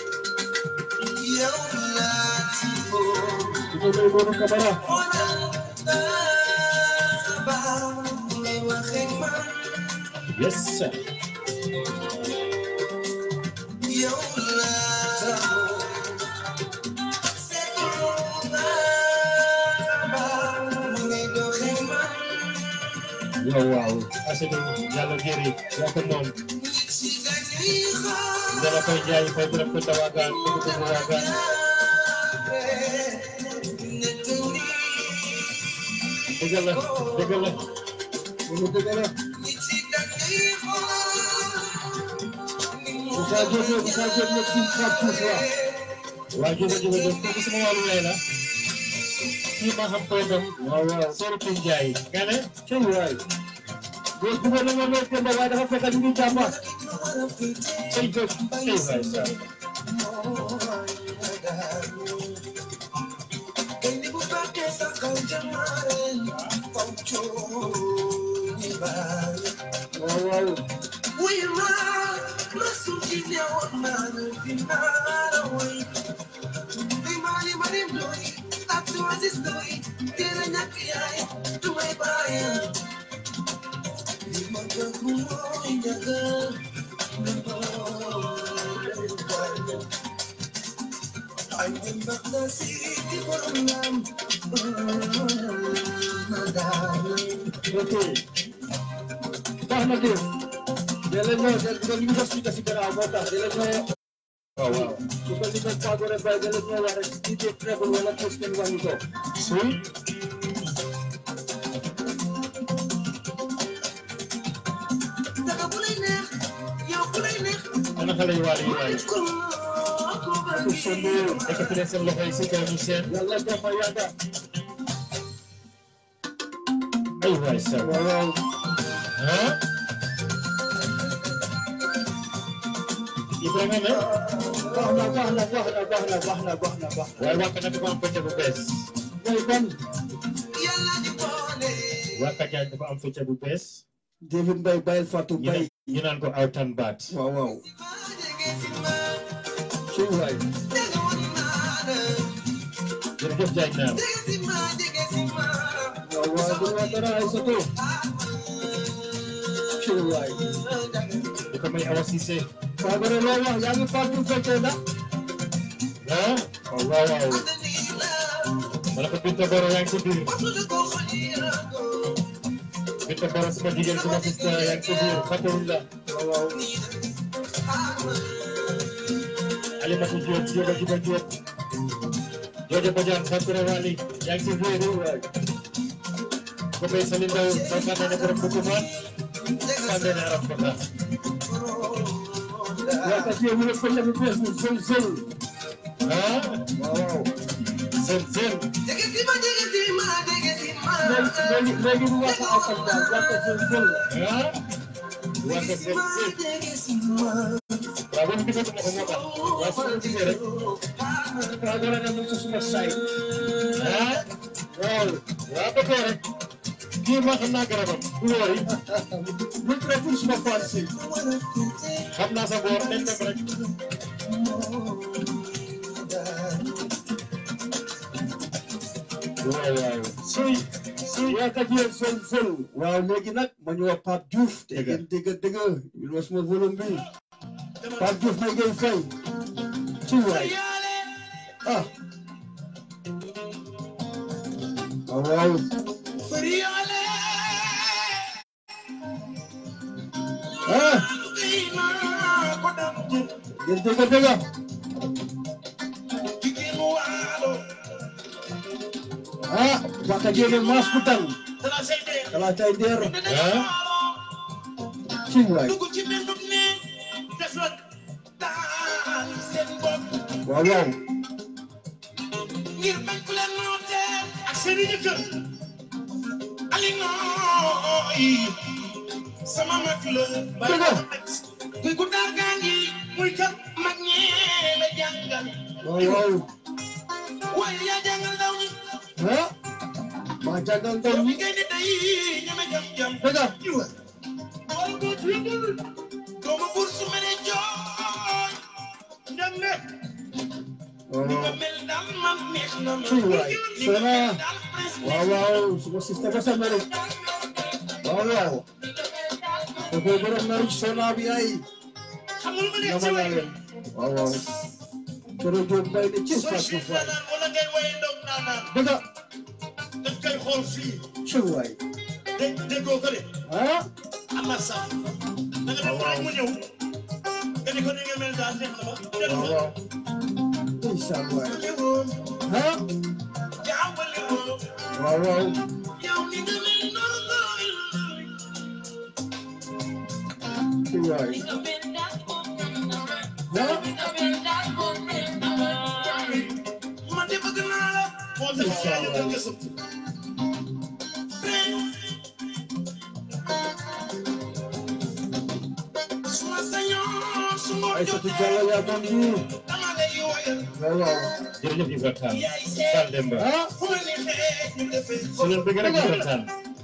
yow laa ci bëgg. di ko may Modou Camara yes sir yow waaw asenu yàlla jëri yaa ko moom dala koy jaay fay bërëb ko tawaagaan ko ko tawaagaan dëgg la dëgg la loolu dëgg la Moussa Diop la Moussa Diop la fii Pape Diouf la waa jóge jóge jóge kooku sama wàllu lay la kii ma xam koy dem waaw waaw soo ko jaay nga ne cëy waay góor bëggoon na ma lool Demba waaye dafa fekk ñu ngi jàmbaat cay jóg cay waay sa waaw waaw ok baax na de Dele ñoo del ko ñu def ci ci gannaaw moo tax dele ñoo waaw waaw su ko li ko Fagore Mbaye dele ñoo wax rek DJ Treble wala tos ngeen wàññi ko suy Daga bu lay neex yow bu lay neex ana xale yu waale yi waay ko ko ba su sondu ekkati leen seen loxo yi si kaw ñu seen yàlla dafa yàgga ay waay saw waaw waaw ah Ibrahima ne baax na baax na baax na baax na baax na baax na baax waaye wàkk na dafa am fecce bu bees mooy ban yàlla di boole wàkk jaaj dafa am fecce bu bees David Mbaye Bayel Fatou ñu Mbaye naan ñu naan ko awtan baat waaw waaw ma jege si ma ci waay dega woon naa la jërëjëf jaaj naam jege si ma jege si ma waaw waaw du ma dara ay soto ci waay di ko may awa Cissé Fagore loo wax yaa ngi Fatou fekkee na ah waaw waaw waaw ma ne ko Binta Boro yaa ngi ci biir Binta Boro suma jigéen suma sista yaa ngi ci biir fàttewuñ la waaw waaw Alimatu Diop Diop Jiba Diop Jojo Badiane Fatou Wali yaa ngi ci biir waay ko bay Sali Ndaw Bakane ne borom Bukumaan Sande ne Arab Bakar yaa ka ci mu ne fekkee bu bees bi sol sol ah waaw waaw seen seen léegi léegi léegi mu wax ak ak daal yaa ka sol sol ah waa ko seen seen waaw ba mu gisatuma ko moo tax waaw su ma gisee rek Fagore na mu ci suma say ah waaw waaw ba tey rek kii ma xam naa garabam du wóor yi bu tere pour suma fan si xam naa sa boor nañ dem rek waaw waaw suy suy yaa ka ci sol sol waaw léegi nag ma ñëw Pape Diouf te ngeen dégg dégg il was mon volume bi Pape Diouf may ngay fay ci waay ah waaw waaw ah ngeen dégg dégg ah waka jene mas kutan kala tay der ah ci waay waaw waaw ngir bañ ku leen noote ak seeni jëkkër ali nooy sama mag la Dëgg. kuy ku daar gaa ngi muy kat mag ñee la jàngal waaw waaw waaye yaa jàngal ndaw ñi ah maa jàngal ndaw yow mi ñi ngay di day ñeme jam jam dëgg jiwa wala doo tuubul doomu buur su mene jooy ndam ne waaw ni nga waaw mel daal man neex na ma Ci waay, ni nga mel Sona. daal prince waaw waaw suma sista ba sa mero waaw waaw kooku borom na sona bi ay xam nga lu ma neex ci nama naa way leen waaw waaw kero jóg bay ne ci soo Fatou siif Faye naan wala ngay waye ndog naanaan dëgg dañ koy xool fii ci waay dé déggoo ko de ah am na sax da nga def rek mu ñëw nga ni ko ni nga mel daal neex na ma def waaw na waaw ndeysaan waay ñëwoon ah jaawale woo waaw waaw yow ni nga mel noonu nga mel ci waay ah man de bëgg naa la moo tax yaa ñu gën gëstu suma sañoon su ma ay satu jotee Diallo yaa moom nii dama lay woyal waaw waaw jërëjëf Ibra Tall yaay seet Tall Demba ah fu ma neexee ñu defee su leen bëgg rek Ibra Tall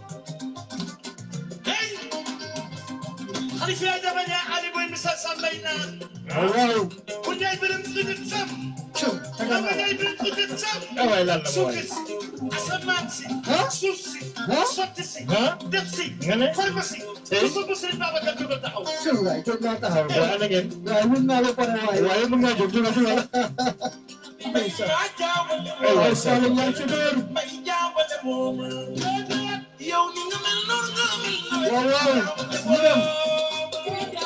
hey xalifa dama ne Ali boy misal sambay naan waaw waaw ku ñay birim xidit sam cëw tagal dama naa ñay birim xidit sam ah waay lan la suuf mooy si asamaan si Huh? suuf si Huh? sotti si ah def si nga ne pharmacie Hey. su ko bu Sëriñ Babacar jógal taxaw cëw waay jóg naa taxaw waaye ana ngeen waaye mun naa la pare waay waaye mën ngaa jóg jógal jógal ndeysaan yaa jaawale Ay, waaw waay, Saalum yaa ngi ci biir may jaawale moom yow ni nga mel noonu nga mel noonu waaw waaw ñu dem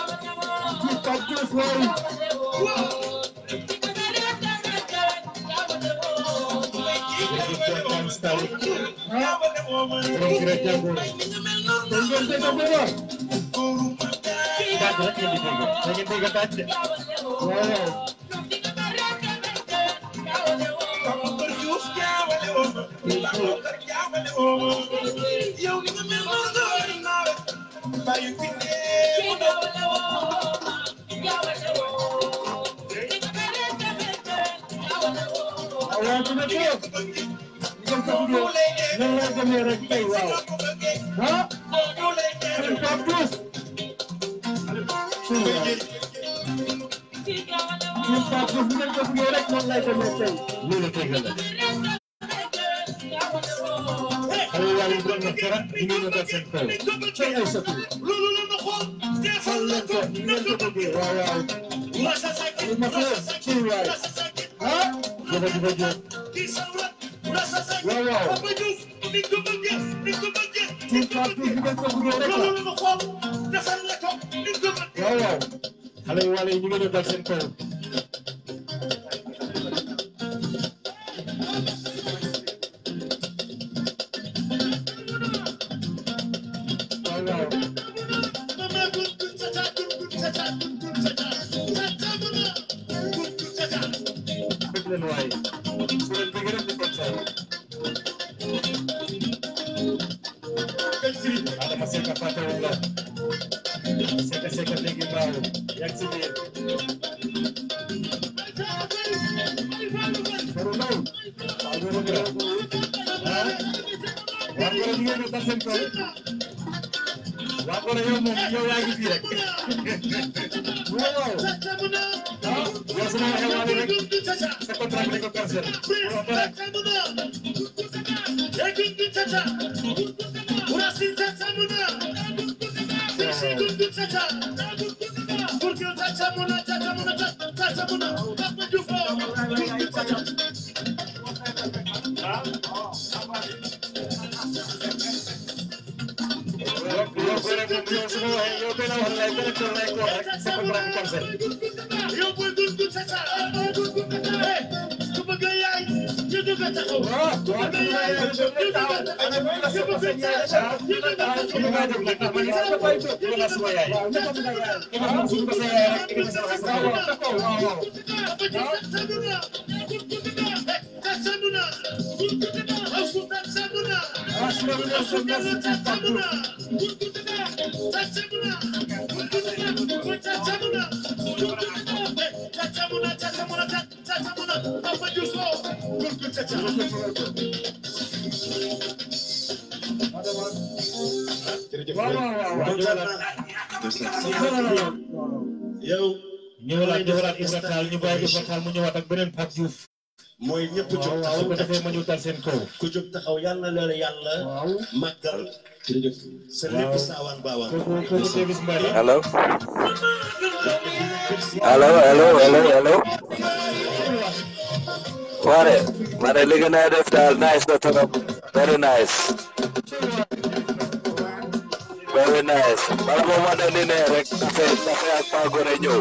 xale yu wàll yi ñu ngi ñëw dal seen kaw waaw waaw bëgg leen waay su leen bëgg rek di kontaan Adama Seka fàttewuñ la Seka Seka léegi mbaaw yaa ngi si biir Faru Ndaw waaw loolu nga ah waa Ngor ñu ngi ñëw dal seen kaw waa Ngor yow moom yow yaa ngi fii rek waaw waaw ah yow su ma waxee waa rek sa contrat bi dañ ko cancel waaw dara yow yow boo rek moom yow su ma waxee yow benn wax lay benn tool lay ko wax rek sa contrat bi cancel waaw waaw waaw yow ñëwalaat ñëwalaat Ibra Tall ñu bàyyi Ibra Tall mu ñëwaat ak beneen Pape Diouf mooy ñëpp jóg waaw waaw su ko taxaw defee ma ñëw dal seen kaw ku jóg taxaw yàlla na leen yàlla màggal jërëjëf sa lépp saawaan baawaan kooku kooku Davis Mbaye la Hello. Hello, hello, hello, hello. Ware, ware li nga na def daal nice na trop. Very nice. Very nice. Bala mo ma dali ne rek dafa dafa ak pa gore ñëw.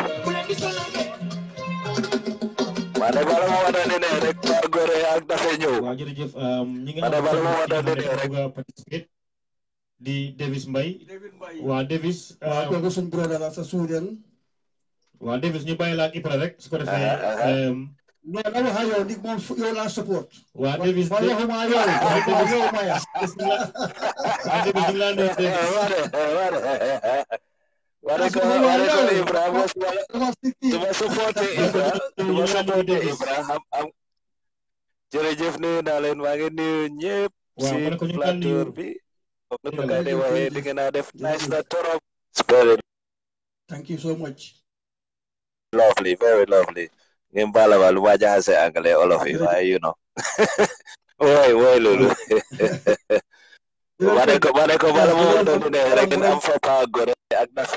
Mane bala mo ma dali ne rek pa gore ak dafa ñëw. waaw jërëjëf ñi nga Ma ne bala ma xam wax ne dëgg rek. bëgg a participer di Davis Mbaye waaw Davis waaw kooku suñ brother la sa Suuden waaw Davis ñu bàyyi la ak Ibra rek su ko defee Aha, aha. em, non na waxa yow ndig moom fu- yow laa support waaw Davis man waxuma yow waxuma yow maya waaw Davis ñu ngi laa nuyu Davis Ware, ware. Ware ko ware ko Ibrahima wala dama sikki duma supporté Ibra duma supporté Ibra am am jërëjëf nuyu naa leen maa ngi nuyu ñëpp waaw si ma ne ko ñu ngi laa nuyu plateau bi comme ni ko gars yi waxee li ngeen a def nice na torop very thank you so much lovely very lovely ngeen baala ma lu ma jaxase anglais olof yi waaye you know woy woy loolu ma ne ko ma ne ko bala ma woon doon ne rek ngeen am fa pa gore ak na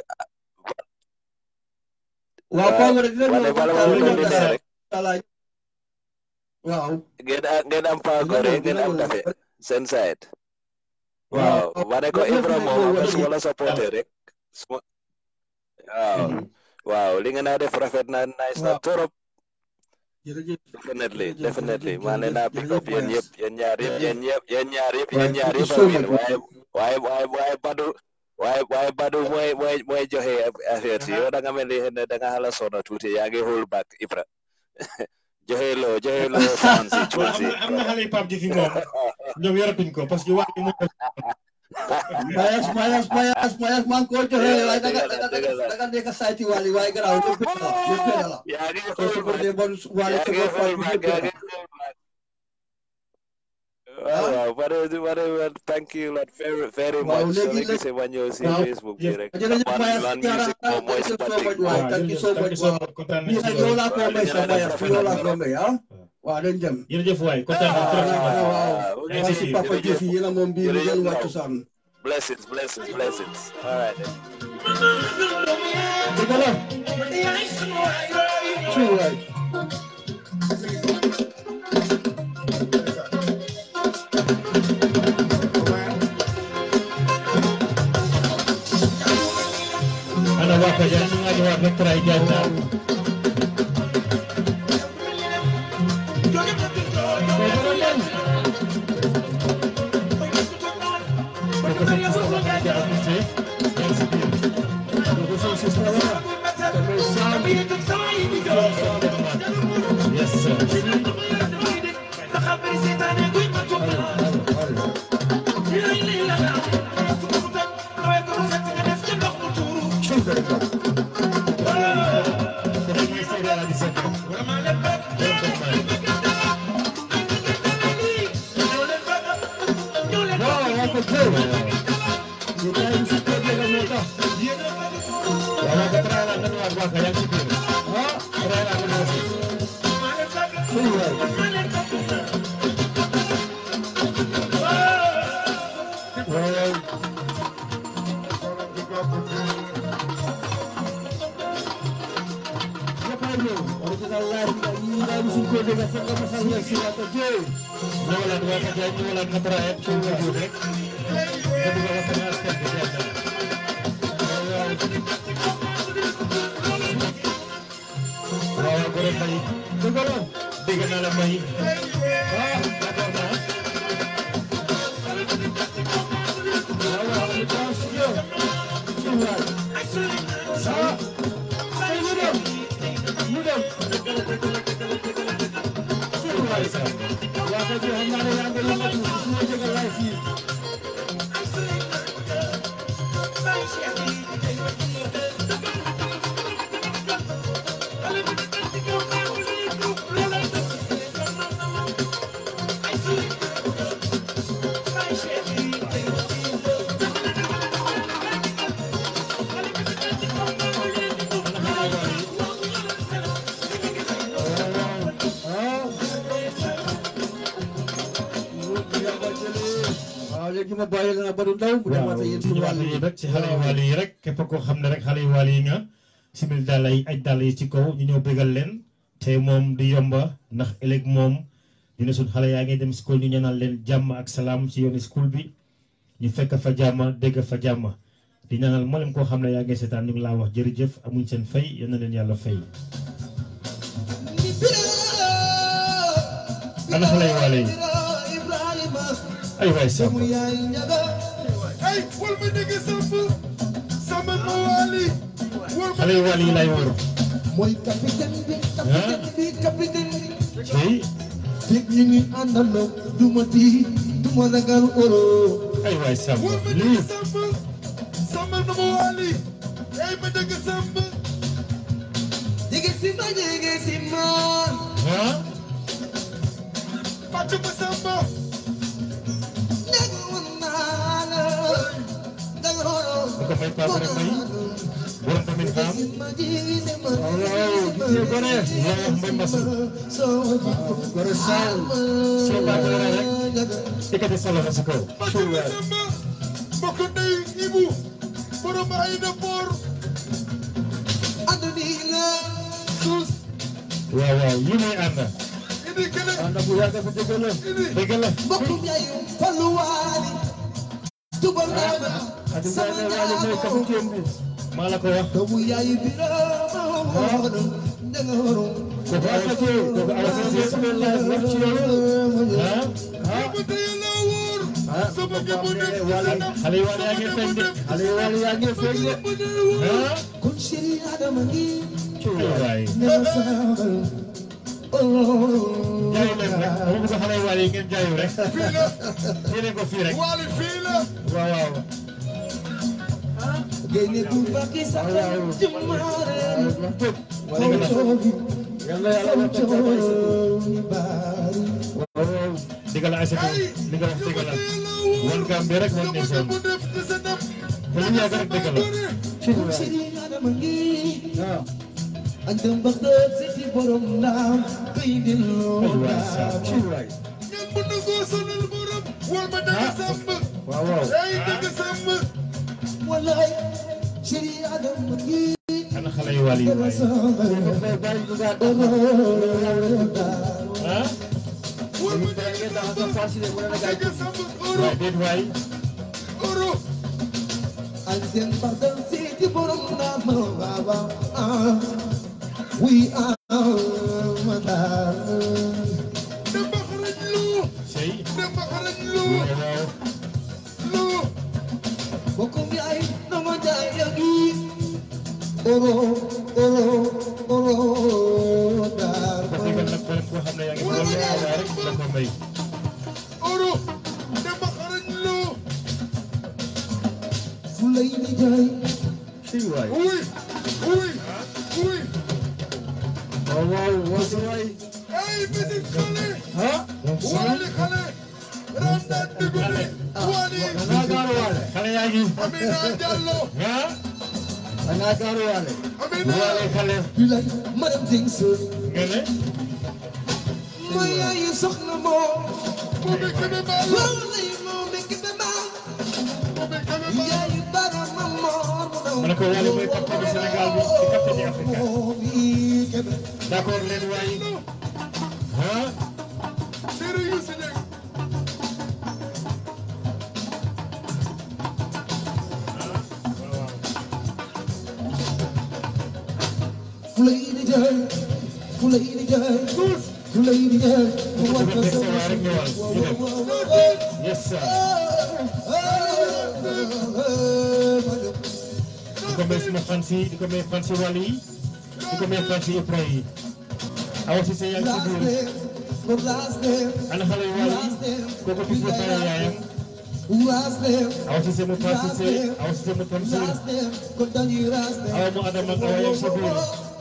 waaw Paa Gore dina ma ne ñëw bala ma woon doon ne dara rek dara waaw ngeen a- ngeen am pa gore ngeen am dafe seen side waaw waaw ma ne ko Ibra moom am na su ma la supporté rek su ma waaw waaw li nga naa def rafet na nice na Waaw. torop jërëjëf definitely jërëjëf, definitely jërëjëf, maa ne naa jërëjëf, pick up yéen jërëjëf, yëpp yéen ñaar yëpp Jërëjëf. yéen ñëpp yéen ñaar yëpp Waaye yéen ñaar thank you yëpp so a win much. waaye waaye waaye waaye Badu waaye waaye Badu mooy mooy mooy joxe affaire si yow da nga mel ni ne da nga xala sonna tuuti yaa ngi hold back Ibra joxe loo joxe loo sound si cuun am si na am na xale yu Pape Diouf yi moom ñoom yoratuñ ko parce que wax bi moom mayas mayas mayas mayas maa ngi ko joxe Dëgg la, waaye danga dëgg la, danga dëgg la. danga nekk sayti wali waaye garaaw lépp benn la lépp benn la yaa ngi soo hold ko back dee bon wali yaa sa ngi bopp hold bi back lépp yaa benn ngi hold back waaw waaw whatever whatever thank you lot very very Waaw, much léegi soo nag- gisee ma ñëw si waaw, Facebook bi jëf- rek jërëjëf man Mayas man Diarra, music moom mooy thank you suma so thing much, waay. thank you so much, waaw. kontaan bii nag yow laa ko may sa mayas Waaw, yow laa ko may ah waaw dañ dem jërëjëf waay kontaan naa trop si waaw man. waaw Merci, waaw si papa jërëjëf. Diouf yi yéen a moom bii lu Jërëjëf, ngeen wàccu waaw. saan blessings blessings blessings all right then. dëgg la ci waay ana waa Kaja ñu ngi wax rek tray jaay naa ko sa ko sa ko ja amite yan si biir ko so sista wala damay saam yes sir ci very good ko dañuy seede ala di sekk borom ko may waaw yaa ko jël ñu tay ci ko dëgg moo tax wala ko tray la nan waa Kaja yan si biir ah tray la nan waa ci waay waaw Dapat ñëw original live nga ñi daal suñ ko dégg fa nga fa ñëw si waata jëw ñëwalaat waa Kaja ñëwalaat nga tray ci nga jóg rek nga bëgg a waxtaan ak askan bi jaay naa waaw waaw gore may dëgg la dégg naa la may ah d'accord naa waaw waaw ñu taas yow ci waay ah ay ñu dem ñu dem ci waay sa waa ko xam naa ne yaa ngi yëngatu su ma dégg live fii waaw léegi ma bàyyi la na Badou Ndaw bu waaw demaatee yéen ci ci ñu wàll wàll yi yi rek ci xale yu wàll yi rek képp koo xam ne rek xale yu wàll yi nga simil dàll yi aj dàll yi ci kaw ñu ñëw bégal leen te moom di yomba ndax ëllëg moom ñu ne suñ xale yaa ngi dem school ñu ñaanal leen jàmm ak salaam ci yooni school bi ñu fekk fa jàmm dégg fa jàmm di ñaanal mboolem koo xam ne yaa ngi seetaan ñu ngi laa wax jërëjëf amuñ seen fay yal na leen yàlla fay ana xale yu wàll yi ay waay sàmm xale yu wàll yi lay wër mooy capitaine bi capitaine bi capitaine bi tey fekk ñu ngi àndandoo du ma di du ma ragal oro ay waay sàmm lii jege si ma jege si ma ah nekk woon naa la danga bu ko may paase rek may borom tamit xam ma jege si ma waaw gis nga gone yaa wax mbay masu soo Gore Sall soo baaxee rek ekkati sa loxo si kaw àdduna la waaw waaw yi mooy ànd ànd bu yàgg bu dëgg la dëgg la mbokkum yayu falluwaali tubal naa Adi sama Ndiaye ne waaye mooy capitaine bi maa la ko wax doomu yaay bi ramoon danga waroon kooku awa sase kooku awa sase sama live wax ci yow ah xale yi wàll yaa ngi feeñ de xale yi wàll yaa ngi feeñ de ah kon chéri Adama ngi waay ne ma saabal jaayu leen rek dama bëgg xale yi wàll yi ngeen jaayu rek yéene ko fii rek Wally fii la waaw waaw génne bu bakki sax ci maareen wala nga def yàlla yàlla baari digal ay sa li nga wax digal la wan Gambie rek wan ne son mu def ci sa def te lu yàgg rek digal la kon chéri Adama ngi ak dem ba xët si ci borom naam kay delloo naam ngeen bu nangoo sonal borom wal ma dëgg sàmm waaw waaw ay dëgg sàmm wallaay chéri Adama ngi ana xale yi wàll yi waay ah wal ma dëgg sàmm dëgg sàmm oro waay déet waay oro ak dem ba xët si ci borom naam baba ah we are madar dem ba xarañ lu sey dem ba xarañ lu waaw waaw lu Bokum yaay dama jaay yagi oro oro oro dar ko digal nag beneen koo xam ne yaa ngi doon waaye rek la ko may oro dem ba xarañ lu fulay ni jaay sey waay uy uy uy waaw waaw waaw waay ay bitik xale ah Wally xale Randa Dugube Wally xale yaa ngi Amina Diallo ah Amina waale xale bilay madam things nga ne mo yaay soxna mo Bobby Kebe Ballo lay mo mek be ma Bobby Kebe Ballo yaay bara ma mo ma ne ko Wally mooy capitaine du Sénégal bi di capitaine du Afrique d'accord leen waay ah Chéri Youssou Dieng fulay ni jaay fulay ni jaay fulay ni jaay mo ko wat bëgg def sa waay rek ñëwal ñu dem yes sir di ko may suma fans yi di ko may fans yi Wally yi di ko may fans yi Ibra yi awa si sa yaa ngi ci biir ana xale yu Wally yi kooku bis ba pare yaayam awa si sa mu fans yi see awa si sa mu Tamsir awa mu Adama ak awa yaa ngi ci biir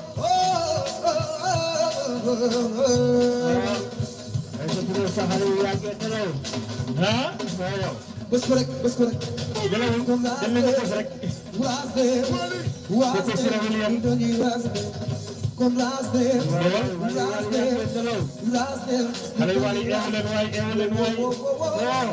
ay sa tudd sa xale yu yaa ngi nelaw ah waaw waaw bés ko rek bés ko rek nelawul dem nañ ko bos rek kooku Sira William xale yu Wally eewu leen waay eewu leen waay waaw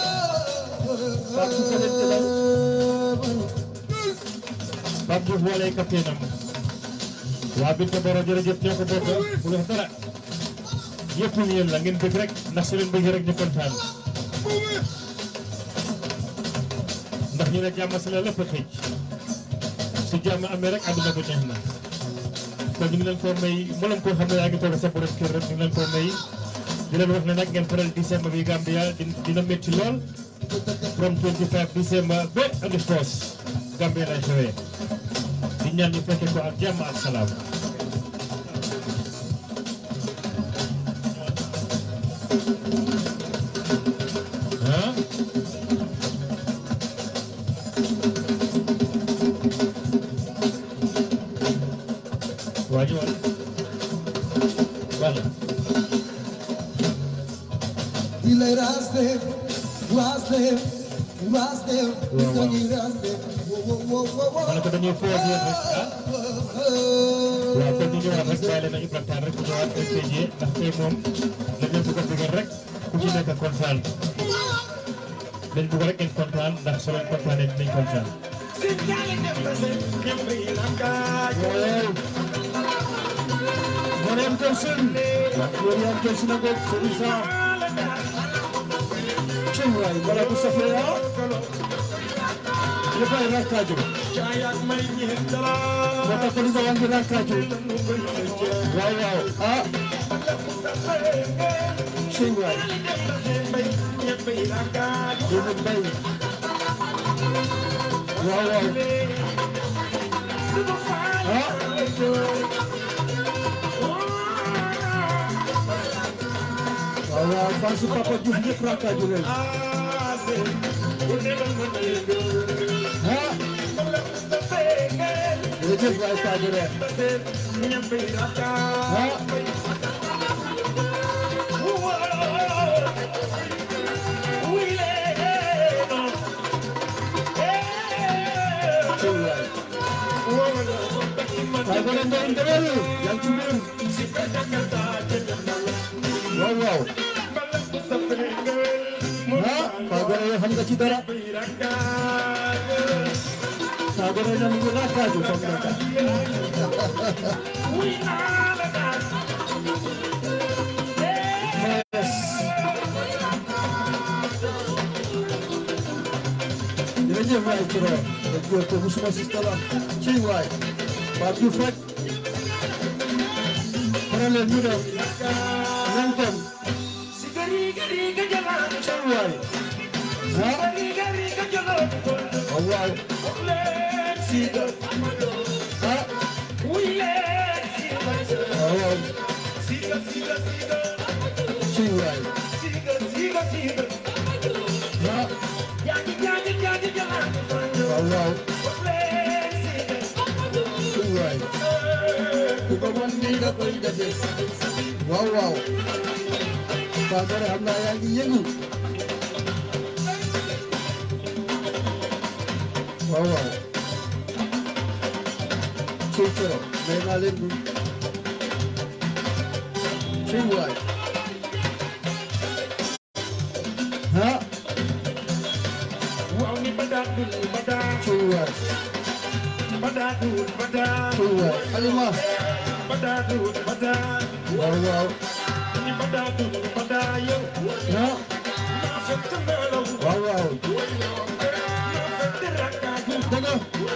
Pape Diouf Wally ay capitaine am waa Binta Boro jërëjëf ñoo ko bokk bu wax dara yëpp yéen la ngeen bëgg rek ndax su leen bëgg rek ñu kontaan ndax ñu ne jàmm si la lépp a xëj su jàmm amee rek àdduna ko neex na kon ñu ngi leen koo may mboolem koo xam ne yaa ngi toog sa borom kër rek ñu ngi leen koo may di leen wax ne nag ngeen faral décembre bi Gambia di- dina métti lool from 25 décembre ba andi foos Gambia lay xewee di ñaan ñu fekke ko ak jàmm ak salaam ah waa ñu wal wala Ilay raste, raste, raste, dañuy raste. Wo wo wo wo ma ne ko dañuy foo ak yéen rek ah waaw kon ñu ñëwaat rek bàyyi leen ak Ibrahima Tall rek ñu ñëwaat rek tey jii ndax tey moom dañ leen bëgg a bëggal rek ku ci nekk kontaan dañ bëgg rek ngeen kontaan ndax soo leen kontaanee dinañ kontaan. Mariam Kelson Mariam Kelson ak Serisa Cim waay wala bu safee ah ñëppay rakkaaju moo tax police yaa ngi rakkaaju waaw waaw ah sëñ waay doomu mbay waaw waaw ah waaw waaw fan su papa Diouf ñëpp rakkaaju leen ah jërëjëf waay Sadio Reer ah sëñ waay waaye ba leen doon ndewel yaa ngi ci mbir waaw waaw ah Fagore yow xam nga ci dara Fagore na mu ngi rakkaaju comme naka jërëjëf waay Ciro da góor ko musuma si tala ci waay Pape Diouf rek problème ñu dem nañ dem ci waay ah waaw waaw ah waaw waaw ci waay ah waaw waaw ci waay ku ko mën nii nga koy defee waaw waaw Fagore xam naa yaa ngi yëngu waaw waaw ci Ciro may naa leen du ci waay ah ci waay ci waay Alima waaw waaw ah waaw waaw dëgg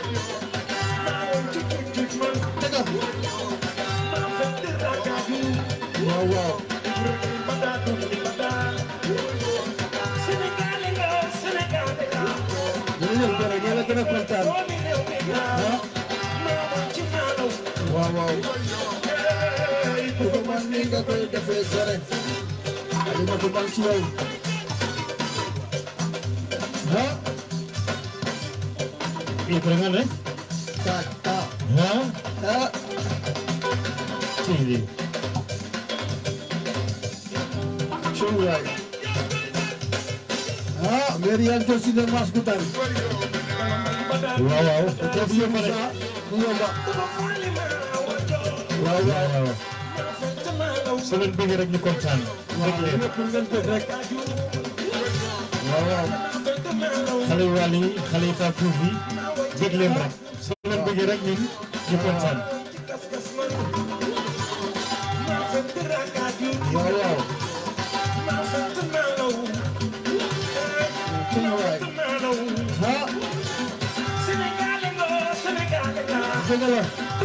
dëgg waaw waaw jërëjëf Dore ñoo la gën a kontaan ah waaw waaw ku ko man nii nga koy defee Dore Alimatu man ci yow ah Ibra nga ne ta ta ah ah ci lii ci waay ah mairie yaa ngi jël si ne mas gu tari waaw waaw def yomb sa du yomba waaw waaw waaw su leen bëggee rek ñu kontaan waaw dëgg leen lépp ngeen def rek waaw waaw xale yu wàll yi xale yi Pape Diouf yi bëgg leen rek su leen bëggee rek ñun ñu kontaan waaw waaw ci waay ah dëgg la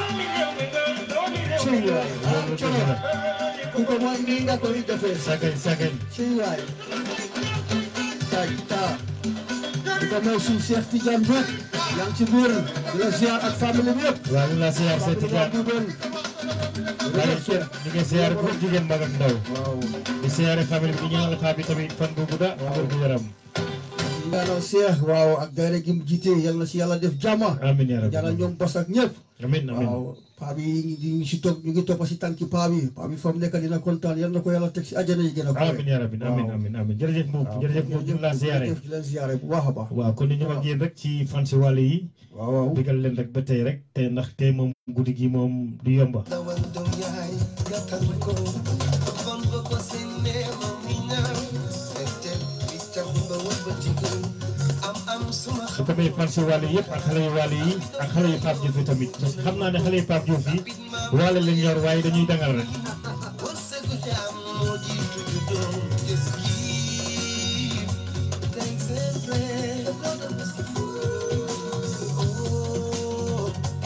ci waay ah loolu coono dëgg la ku ko mooy nii nga koy defee sagañ sagañ ci waay taj ta di ko may suñu Cheikh Tidiane Mboup yaa ngi ci biir di la ziar ak famille bi yëpp waaw ñu la siyaar seet Pape Tidiane Duben bàyyi kenn ñu ngi siyaar góor jigéen mag ak ndaw waaw di siyaare famille bi di ñaanal xaa bi tamit fan bu gudda ak wér gu yaram ñaanal Cheikh waaw ak daayira gi mu jiite yal na si yàlla def jàmm amiin yaa rabbi ñaanal ñoom bos ak ñëpp amiin amiin waaw paa bi ñu ngi si toog ñu ngi topp si tànki paa bi paa bi fa mu nekk dina kontaan yal na ko yàlla teg si àjjana yi gën a kawe. amiin yaa rabbi amiin amiin amiin jërëjëf Mbuub waaw jërëjëf Mbuub ñu ngi laa siyaare jërëjëf di leen siyaare bu baax a baax. waaw kon ni ñu ak yéen rek ci fan si wàll yi waaw waaw digal leen rek ba tey rek te ndax tey moom guddi gi moom du yomba su ko may fan si wàll yëpp ak xale yu wàll yi ak xale yu Pape Diouf yi tamit parce que xam naa ne xale yu Pape Diouf yi wàll leen yor waaye dañuy dangal rek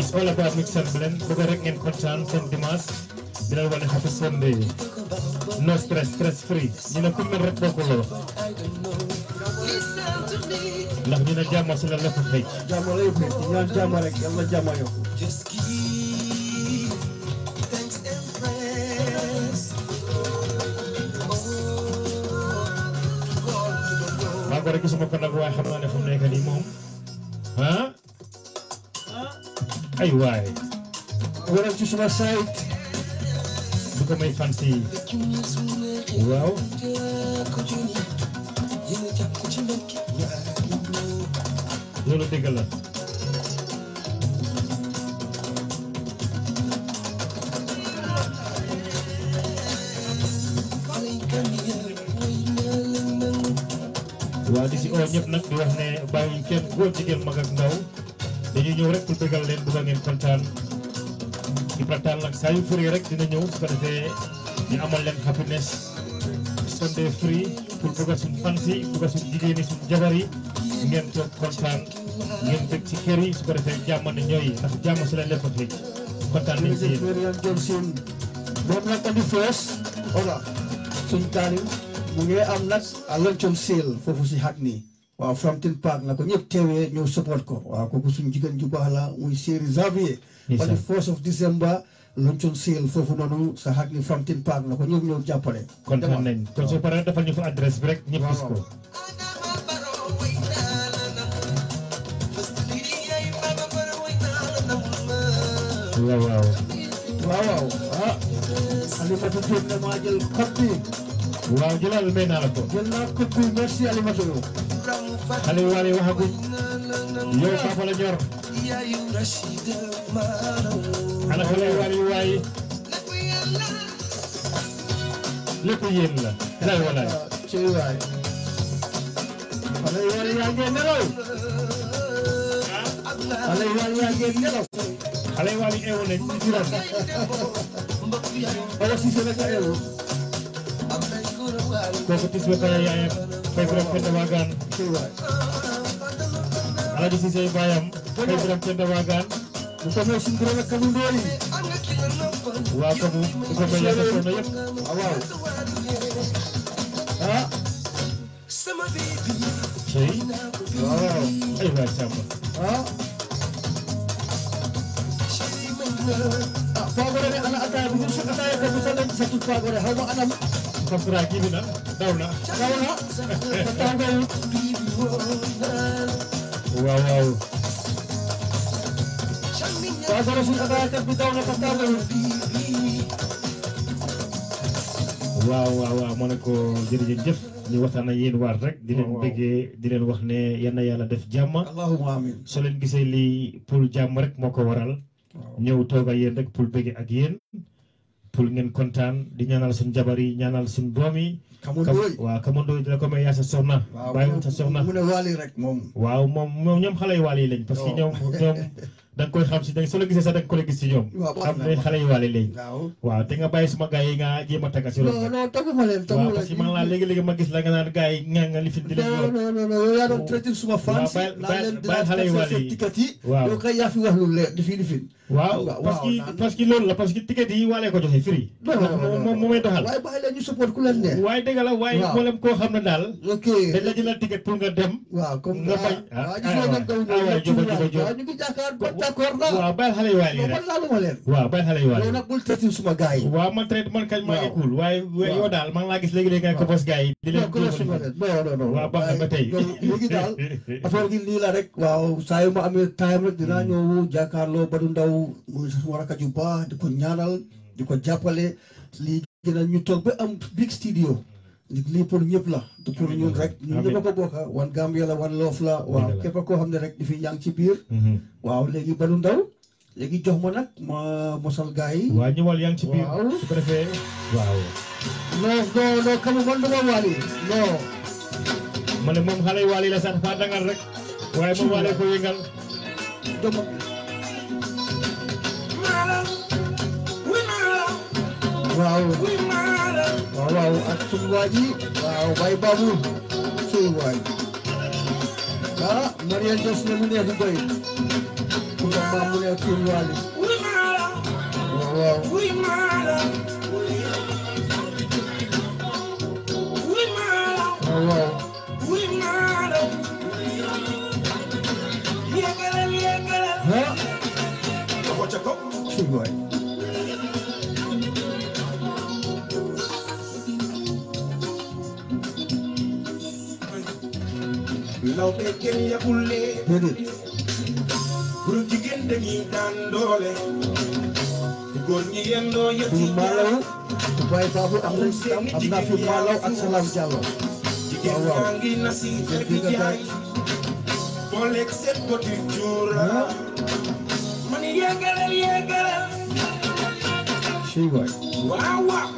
it's all about mix and blend bëgg rek ngeen kontaan seen dimanche di leen wane happy Sunday no stress stress free ñu ne ku mel rek bokkuloo ndax ñu ne jàmm si la lépp xëy jàmm lay fekk ñaan jàmm rek yàlla jàmm yokk maa ko rek gisuma ko nag waaye xam naa ne fu mu nekk nii moom ah ay waay waral ci suma site du ko may fan si waaw loolu dëgg la waaw di si oo ñëpp nag di wax ne bàyyiwuñ kenn góor jigéen mag ak ndaw dañuy ñëw rek pour bëggal leen bëgg ngeen kontaan Ibra Tall nag saa yu furi rek dina ñëw su ko defee ñu amal leen happiness Sunday free pour bëgg suñ fans yi bëgg suñ jigéen yi suñ jabar yi ngeen toog kontaan ngeen bëgg ci kër yi su ko defee jàmm ne ñooy ndax jàmm si la lépp ak léegi kontaan nañ si jërëjëf yéen Mariam Johnson moom nag andi fees ola suñ taanim mu ngi am nag a luncheon sale foofu si Hackney waaw Frampton Park na ko ñëpp teewee ñëw support ko waaw kooku suñ jigéen ju baax la muy série Xavier Yes, ba sir. di first of December luncheon sale foofu noonu sa Hackney Frampton Park na ko ñëpp ñëw jàppale kontaan nañ kon soo paree defal ñu fa adresse bi rek ñëpp gis ko waaw waaw waaw waaw ah Alimatu Diop ne maa jël code bi waaw jëlal may naa la ko jël naa code bi merci Alimatu xale yi waale waxaguñ yow papa la ñor ana xale yi waale yu waay lépp yéen la lay walaay ci waay xale yi waay yaa ngeen nelaw xale yi waay yaa ngeen nelaw xale yi waale eewu nañ ci juróom wala si seen ak eewu kooku tis ba kaya yaayam fay biram penda waagaan ci waay alaji sisey baayam fay biram penda waagaan bu ko may suñu gërëm ak kamu ndóoli waa kamu du ko may yàlla sonn yëpp waaw ah cey waaw ay waay sàmba ah ah Fagore ne ana ataaya bi ñu su ataaya ko bi sa lañ sa tut Fagore xaw ma anam Fapra kii bi na daw na daw na sa tàngoor waaw waaw Fagore suñu ataaya kat bi daw na sa tàngoor waaw waaw waaw ma ne ko jërëjëf ñu waxtaan ak yéen waar rek di leen waaw. bëggee di leen wax ne yal na yàlla def jàmm allahumma amin soo leen gisee lii pour jàmm rek moo ko waral ñëw toog ak yéen rek pour bëggee ak yéen pour ngeen kontaan di ñaanal suñu jabar yi ñaanal suñu doom yi. Kamu Kam- Ndoye. waaw Kamu Ndoye dina ko may yaa sa soxna. waaw bàyyi mu sa soxna. mu ne waali rek moom waaw moom moom ñoom xale yu waale yi lañ parce que Oh. ñoom ñoom da nga koy xam si da nga soo la gisee sax da nga ko la gis si ñoom. waaw baax xam na, ne baax xale yu waale lañ. waaw waaw te nga bàyyi suma gars yi nga jéem a tagga si non loolu. non taguma leen waaw taguma parce que man laa léegi-léegi ma gis la nga naan gars yi nga nga li fi di leen non wax. non non non yow yaa doon traité suma fans bàyyi- naan bàyyi- leen bàyyi xale yu dinaa waale yi. seen ticket yi waaw. yow kay yaa fi wax lu leer di fi di fi waaw waaw, parce que naan- parce que loolu la parce que ticket yi waale ko joxe free. non non non non moom moom may doxal. waaye bàyyi leen ñu support ku leen neex waaye dëgg la waaye Waaw. mboolem koo xam ne daal. ok dañ la jëlal ticket pour nga dem. waaw comme nga bañ ah waaw ah gis nga ñoom kaw ah waay jóg jóg jóg waaw ñu ngi jàkkaar ba d'accord na waaw bàyyi xale yu waale yi non rek. man laaluma leen waaw bàyyi xale yu waale yow yi. nag bul traité suma gars yi waaw man traité man kañ maa ngi Waaw. cool waaye Waaw. yow daal maa ngi laa gis léegi-léegi nga ko bos gars yi. di leen non ko suma leen non non non waaw baax na ba tey. waaye yow léegi daal affaire gi lii la rek waaw saa yu ma amee time rek dinaa ñëw jàkkaarloo Badou Ndaw muy suma rakk ju baax di ko ñaanal di ko jàppale lii gën a ñu toog ba am big studio lii pour ñëpp la du pour ñun rek ñun ñëpp a ko bokka wan Gambia la wan loof la waaw Dëgg la. képp koo xam ne rek di fi yaa ngi ci biir waaw léegi Badou Ndaw léegi jox ma nag ma mosal gars yi waa ñëwal yaa ngi ci biir. Waaw. su ko defee waaw. non non non kamu man duma waali non ma ne moom xale yu waale yi la sax faa dangal rek. waaye moom waale ko yëngal. dama waaw waaw waaw ak suñu waa ji waaw bay babu suy waay ah Mariam Jos ne mu neex doy ku ko maam mu ne kii Wally waaw waaw waaw waaw ah kii waay law be kenn yabul lee déedéet góor jigéen dañuy daan doole góor ñi yendoo yëti du maalaw Dubai faafu am nañ am am naa fi maalaw ak Salam Diallo jigéen waaw waaw. ñaa ngi na si Jigéen bi bi nga jaay booleeg seen boti cuura man yeggalal yeggalal kii waay waaw waaw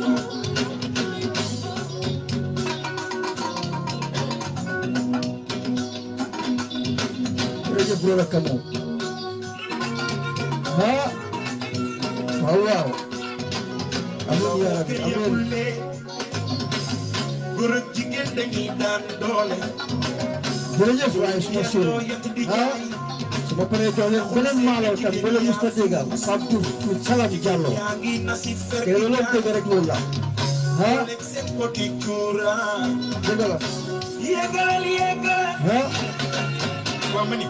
jërëjëf Brother Kamo ah waaw waaw amiin yaa rabbi kenn yabul amiin lee góor ak jigéen dañuy daan doole jërëjëf waaye suma yendoo séeréer yëti di ah jaay su ma paree jox leen beneen maalaw tam ba leen musta déggal Pape Diouf pour Salam Diallo ñaa ngi na si fer te loolu leen dégg rek loolu la ah booleeg seen boti cuura dëgg la yeggalal yeggalal ah waa ma ni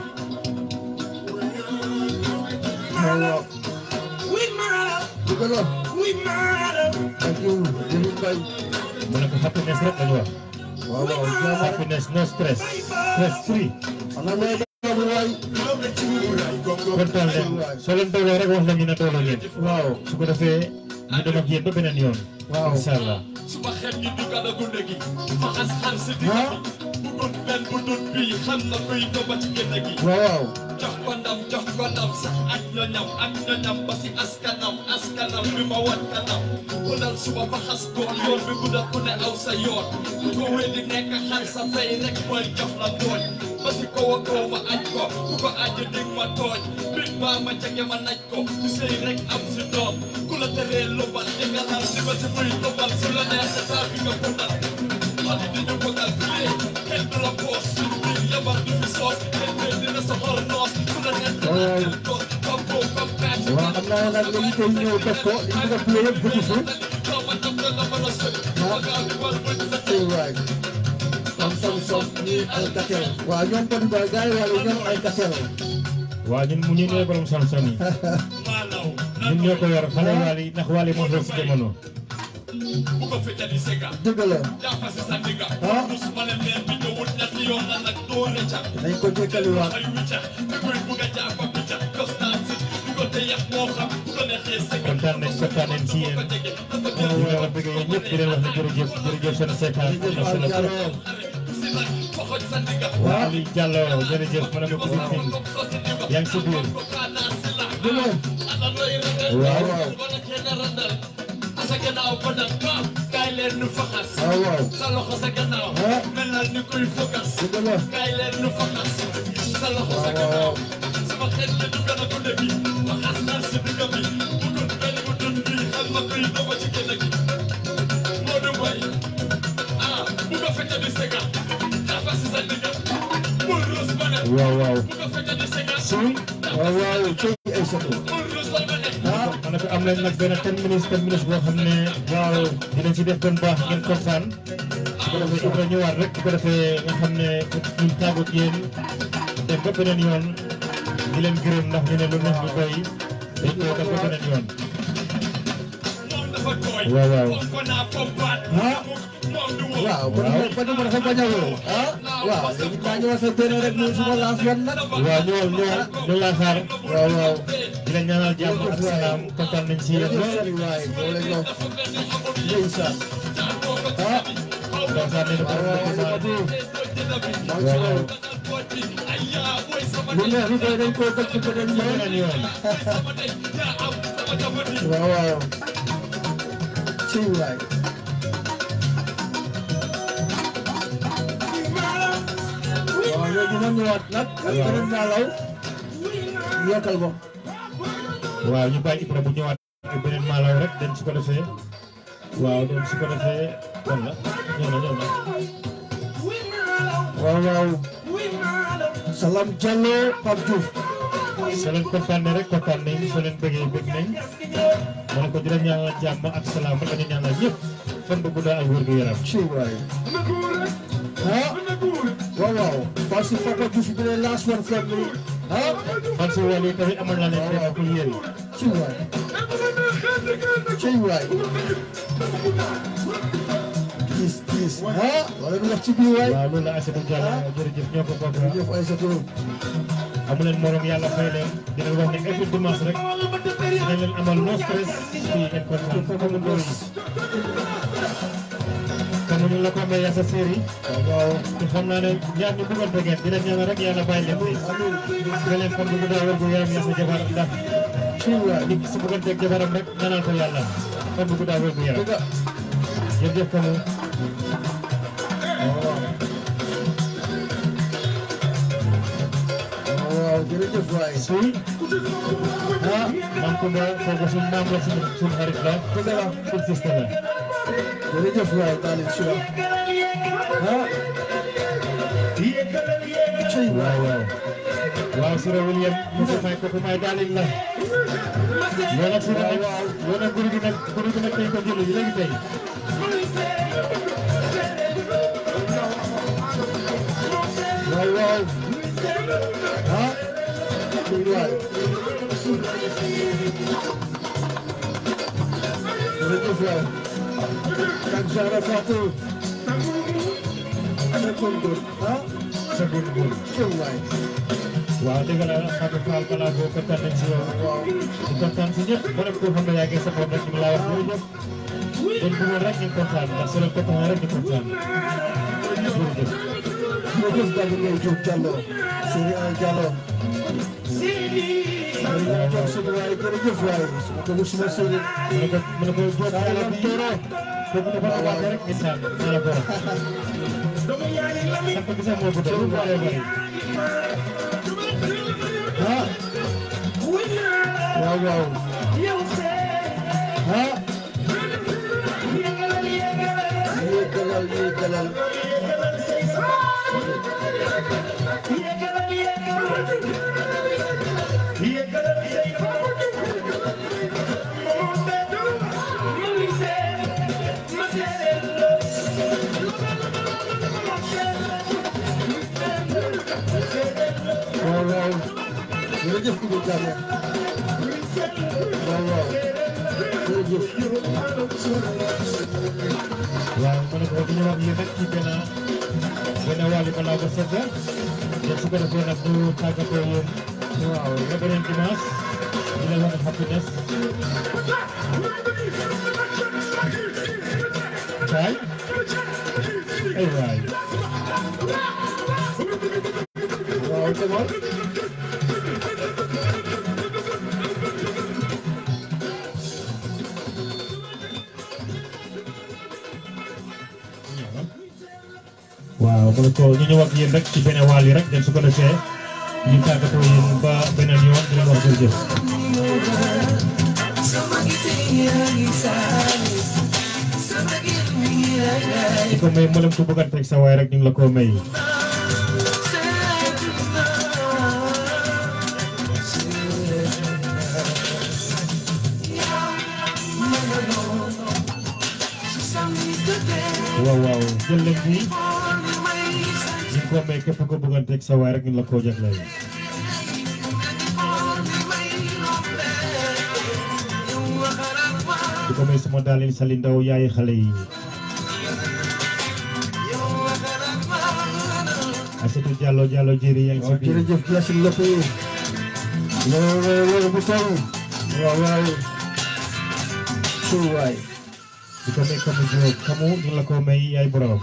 waaw waaw wuy maalaw dëgg la wuy maalaw thank you David Mbaye mu ne ko happiness rek lañu wax waaw waaw jaama happiness no stress stress free ana may doomu waay law be cuuraay gongo kontaan leen soo leen dooloo rek wax leen ñu ne dooloo ngeen waaw su ko defee ñu dem ak yéen ba beneen yoon waaw incha allah suma xel ñi du gën a gunde gi faxas xal si digg ah bi bu dut benn bu dut bii xam na kuy doba ci génn gi waaw waaw jox ko ndam jox ko ndam sax ak ñoñam ak ñoñam ba si askanam askanam bi ma wan kanam ku dal suba faxas ko yoon bi gudda ku ne aw sa yoon ku ko weddi nekk xar sa fay rek mooy jox la tooñ ba si kaw a kaw ma aj ko ku ko aj dig ma tooñ bit baa ma jege ma naj ko ku sëy rek am si doom ku la teree lobal di nga naan si ba si muy lobal su la neex sa saa bi nga bundal xale di ñu bëggal fii kenn du la boos suñu biir yabar du fi soos kenn du dina sa xol noos ku la neex sa waaw jël ko comme boo comme kaaj waaw xam naa nag léegi tey ñëw def ko li ñu def yëpp dugg si kaw ma dam la nga mën a sëy ma gaaw di wal bëj sa tey waay som som som ñii ay katel waaw ñoom tamit daal gars yi wàllu ñoom ay katel waa ñun mu ñu ñooy borom Samsung yi maalaw ñun ñoo ko yor xale waali ndax waali moo xew si jamono bu ko fetali sega dëgg la jàppa si sa digga ah dus ma ne leen bi ñëwul ñetti yoon la nag doo rëcca nañ ko jékkaliwaat ay wicca di koy bugg a jàppa picca kostaan si di ko te yàq moo xam bu ko neexee sega kontaan nañ kontaan nañ si yéen ñu ngi leen bëgg yéen ñëpp di leen wax ne jërëjëf jërëjëf seen seetaan am na solo trop waa Aliou Diallo jërëjëf ma ne ko Koungheul Tine yaa ngi si biir waaw waaw sa gannaaw ba nag ka kaay leen nu faxas waaw waaw sa loxo sa gannaaw ah mel na ni kuy fokas dëgg la kaay leen nu faxas sa loxo sa waaw gannaaw waaw sama xel li du gën a gunde bi faxas naa si digg bi bu dul benn bu dul bi xam na kuy doba ci génn gi Modou Mbaye ah bu ko fekk di sega dafa si sa digg bul rus ba ne waaw waaw bu ko fekk di sega si waaw waaw tey ay soto bul rus ba ne ah ma ne ko am nañ nag benn ten minutes ten minutes boo xam ne waaw dinañ si def doon baax ngeen kontaan su ko defee Ibra ñëwaat rek su ko defee nga xam ne ñu tàggu ak yéen dem ba beneen yoon di leen gërëm ndax ñu ne lu neex lu doy dañ ko def ba beneen yoon moom dafa tooy waaw waaw moom ko naa pompaat ah moom du woo waaw kon moom ba dama dafa bañ a woo ah waaw léegi naa ñëwaat sa benn rek muy suma laas wan nag waaw ñëwal ñëwal ñu laa xaar waaw waaw di la ñaanal jàmm ak salaam kontaan nañ si yéen jërëjëf lool sëriñ waay boo leen ñëw ndeysaan ah ndeysaan nee na ko waaw waaw li ma tuur maa ngi ci waaw loolu lu neex lu koy dañ koo dëkk beneen yoon beneen yoon waaw waaw ci waay waaw léegi ma ñëwaat nag ak beneen maalaw yokkal ma waaw ñu bàyyi Ibra bu ñëwaat ak beneen maalaw rek den su ko defee waaw den su ko defee kon la ñëw na ñëw na waaw waaw Salam Diallo Pape Diouf soo leen kontaanee rek kontaan nañ soo leen bëggee bëgg nañ ma ne ko dina ñaanal jàmm ak salaam la ñu ñaanal ñëpp fan bu gudda ak wér gu yaram ci waay ah waaw waaw parce que Papa Diouf bi ne last one family ah man si wàll yi tamit amal na leen def ak yéen ci waay ci waay gis gis ah wala du wax ci biir waay waaw loolu la Aïssatou Diallo jërëjëf ñoo ko bokk jërëjëf Aïssatou amu leen morom yàlla fay leen dina wax ne every dimanche rek dina leen amal no stress fii ngeen kontaan comme ndóol yi comme ñu la ko amee yaa sa série waaw te xam naa ne ñaar ñu bëggante ngeen dina ñaan rek yàlla bàyyi leen fi nga leen fan bu guddaa wér gu yaram yaa sa jabar ndax nit ki su bëgganteeg jabaram rek ñaanal ko yàlla fan bu guddaa wér gu yaram jërëjëf kamu waaw jërëjëf waay suy ah man ko ba kooku suñ maam la suñ suñ xarit la dëgg la suñ sista la jërëjëf waay Talib Sula ah cey waaw waaw waaw Sira William kooku may kooku may daalin la yow nag Sira nag yow nag guru gi nag guru gi nag dañ ko jëli léegi tey waaw waaw ah cey waay jërëjëf waay kan Zahra Fatou second good ah second good cey waay waaw dëgg la Fatou Fall balaa boo kontaan nañ si yow di kontaan si ñëpp borom koo xam ne yaa ngi support rek ñu ngi laa wax jërëjëf dañ bëggoon rek ñu kontaan ndax soo leen kontaan rek ñu kontaan jërëjëf jërëjëf Dadi Ngay Diop Diallo Serigne Al Diallo Serigne Al Diallo sunu waay jërëjëf waay suma ko suma sëriñ mu ne ko mu ne ko Diop yàlla bi tooro kooku dafa ko wàcce rek ndeysaan maa la ko wax sant bi sax moo ko def lu bëree bëri ah waaw waaw ah yéegalal yéegalal waaw waaw jërëjëf Ibou Diagne waaw waaw jërëjëf waaw ma ne ko di ñu wax yéen rek ci benn benn wàll balaa ba set te su ko defee nag ñu tàggatoo yéen waaw ba beneen dimanche di leen wax happiness kaay ay waay waaw demal waaw ma ne ko ñu ñëw ak yéen rek ci benn wàll yi rek dem su ko defee ñu tàggatoo yéen ba beneen yoon di leen wax jërëjëf di ko may mboolem ku bëgganteeg sa waay rek ñu ngi la ko may waaw waaw jël leen bi ñu ko may képp ko bëgganteeg sa waay rek ñu la ko jagleel di ko may sama daalin sali ndaw yaay xale yi Aïssatou Diallo Diallo jëri yaa ngi si biir jërëjëf Yacine Lopé loolu loolu bu taw waaw waaw suy waay di ko may kamu Diop kamu ñu la ko may yaay borom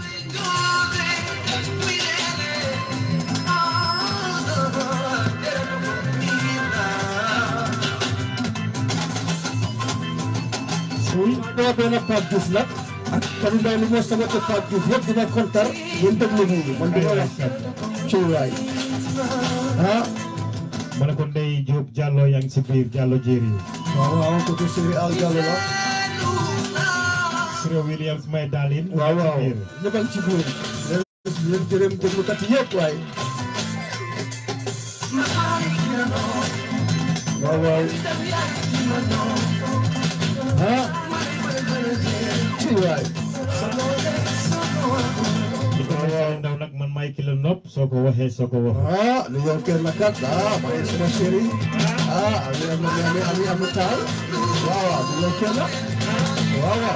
suy doo benn Pape Diouf nag ak Kanu Ndaw li moo sabate Pape Diouf yëpp dina kontar yéen déglu nii man duma wax suy waay ah ma ne ko Ndeye Diop Diallo yaa ngi si biir Diallo jëri waaw waaw ko ko Sëriñ Al Diallo la Siro Williams may daalin waaw yaa waaw ngi si biir ñëpp a ngi ci biir leen gërëm déglukat yëpp waay waaw waaw ah ci waay di ko defee ndaw nag man maay ki la nopp soo ko waxee soo ko wax ah lu yor kenn na kat ah maa ngi sama chéri ah ami am ami ami ami taal waaw waaw lu yor kenn waaw waaw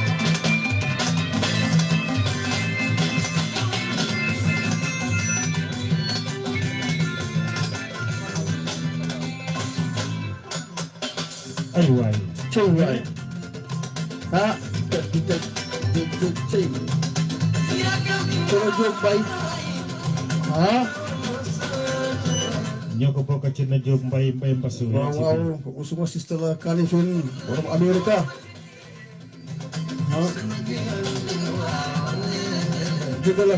ay waay cëy waay ah di di di di cëy Coro Diop Bay ah ñoo ko bokk ci na Jóob mbay mbay mbasu waaw waaw kooku suma sister la Kalifin borom Amerika ah dëgg la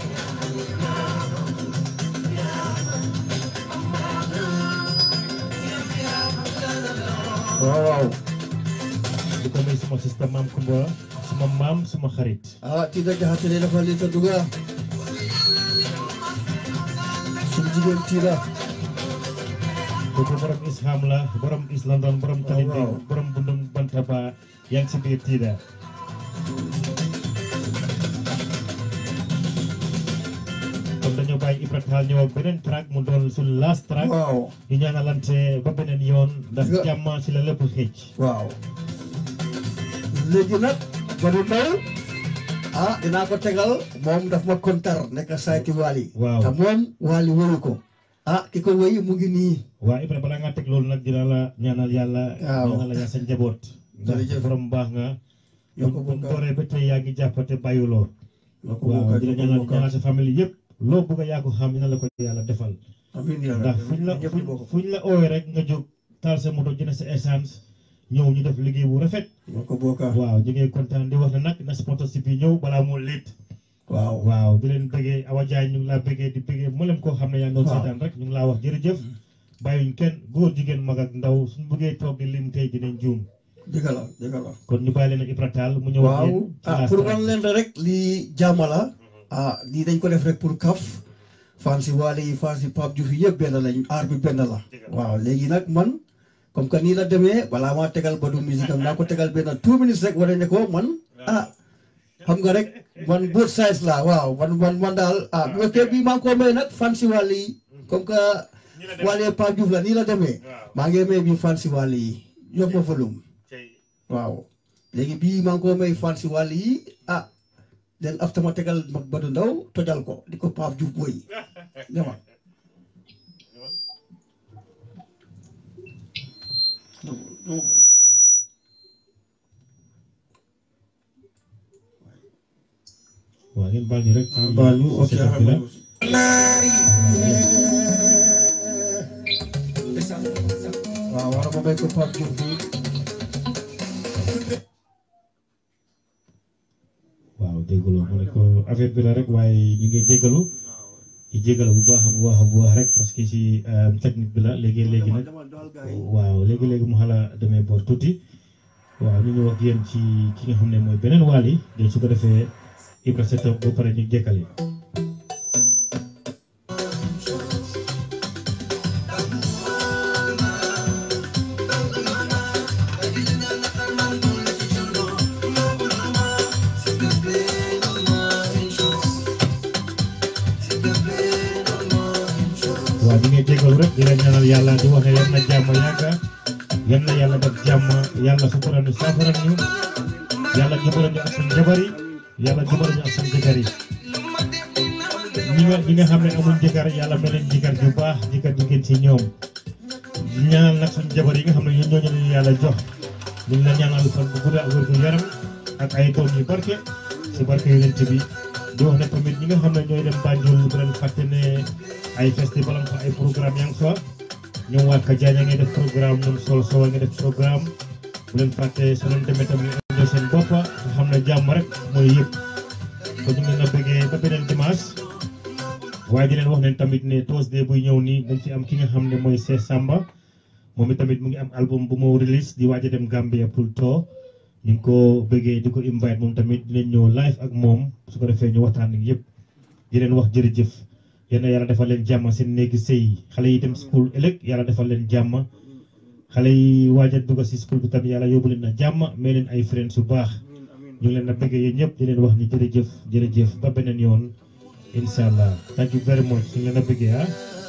waaw waaw di ko may suma sista maam Kumba suma maam suma xarit ah Tida Jaxate ne dafa li ta duga suñu jigéen Tida kooku borom isham la borom is london borom talindi borom bundum bantaba yaa ngi si biir tiida kon dañoo bàyyi Ibra Taal ñëw ak beneen track mu doon suñ last track waaw ñu ñaanalante ba beneen yoon ndax jàmm ci la lépp xëcc waaw léegi nag Badou Ndaw ah dinaa ko tegal moom daf ma kontar nekk sayti Wally waaw te moom Wally wëyu ko ah ki ko wëy mu ngi nii waa Ibra balaa ngaa teg loolu nag dina la ñaanal yàlla Waaw. ñaanal la yaa sa njaboot ndax Jërëjëf. borom baax nga Yoo ko buñ bokk. dooree ba tey yaa ngi jàppate bàyyuloo Yoo ko waaw bokk, di la yoo ko ñaanal bokk. ñaanal sa famille yëpp loo bëgg a yaa ko xam dina la ko yàlla defal amiin yaa ndax rabbi. fuñ la Ñëpp fuñ ñu bokk. fuñ la oowee rek nga jóg taal sa moto jënd sa essence ñëw ñu def liggéey bu rafet Yoo ko bokk. waaw ñu ngi kontaan di wax ne nag na sponsorship yi ñëw balaa moo léet waaw waaw di leen bëggee Awa Diagne ñu ngi laa bëggee di bëggee mboolem koo xam ne yaa ngi doon Waaw. seetaan rek ñu ngi laa wax jërëjëf bàyyuñ kenn góor jigéen mag ak ndaw suñ bëggee toog di lim tey dinañ juum dëgg la dëgg la kon ñu bàyyi leen ak Ibra Taal mu ñëw ak waaw yéen ci ah last pour track. wan leen rek lii jàmm la ah lii dañ ko def rek pour kaf fan si Wally yi fan si Pape Diouf yi yëpp benn lañ aar bi benn la waaw léegi nag man comme que nii la demee balaa maa tegal Badou musique am naa ko tegal benn two minutes rek wane ne ko man ah xam nga rek man both sides la waaw man man man daal ah bu fekkee bii maa ngi ko may nag fan si Wally yi comme que Wally ak Pape Diouf la nii la demee maa ngi may bii fan si Wally yi yokk ma volume waaw léegi bii maa ngi ko may fan si wàll yi ah den after ma tegal mag Badou Ndaw tojal ko di ko Pape Diouf boy dema waaw ngeen baal ñu rek ci baal ñu, ok, setup bi la. waaw war ma may ko Pape Diouf bi waaw déggaloo mu ne ko affaire bi la rek waaye ñu ngi jéggalu di jéggalu bu baax a bu baax a bu baax rek parce que si technique bi la léegi léegi nag waaw léegi léegi mu xala demee boor tuuti waaw ñu ñëw ak yéen ci ki nga xam ne mooy beneen waal yi de su ko defee Ibra setup ba pare ñu jekkali waaw ñu ngi jéggalu rek di leen ñaanal yàlla di wax ne yal na jàmm yàgga yal na yàlla def jàmm yàlla sutura ñu saafara ñu yàlla jubale ñu ak suñu jabar yi yàlla jubale ñu ak suñu jëkkër yi ñi nga ñi nga xam ne amuñ jëkkër yàlla mel leen jëkkër ju baax jëkkër ju gën ci ñoom di ñaanal nag suñu jabar yi nga xam ne ñun ñooñu lañu yàlla jox ñu ngi la ñaanal fan bu gudd ak wér gu yaram ak ay doom yu barke si barke yonent bi di wax ne tamit ñi nga xam ne ñooy dem Banjul bu leen fàtte ne ay festival am fa ay programme yaa ngi fa ñoom waa Kajañ a ngi def programme ñoom Sol Sow a ngi def programme bu leen fàtte su leen demee tamit ñoo seen bopp nga xam ne jàmm rek mooy yëpp kon ñu ngi leen a bëggee ba beneen dimanche waaye di leen wax ne tamit ne Thursday buy ñëw nii dañ ci am ki nga xam ne mooy Cheikh Samba moom it tamit mu ngi am album bu mu release di waaj a dem Gambia pour tour ñu ngi ko bëggee di ko invite moom tamit dinañ ñëw live ak moom su ko defee ñu waxtaan ak yëpp di leen wax jërëjëf yéen yàlla defal leen jàmm seen néegi sëy xale yi dem school ëllëg yàlla defal leen jàmm xale yi waaj a dugg si school bi tam yàlla yóbbu leen na jàmm may leen ay friends yu baax ñu ngi leen a bëggee yéen ñëpp di leen wax ni jërëjëf jërëjëf ba beneen yoon incha allah thank you very much ñu ngi leen a bëggee ah.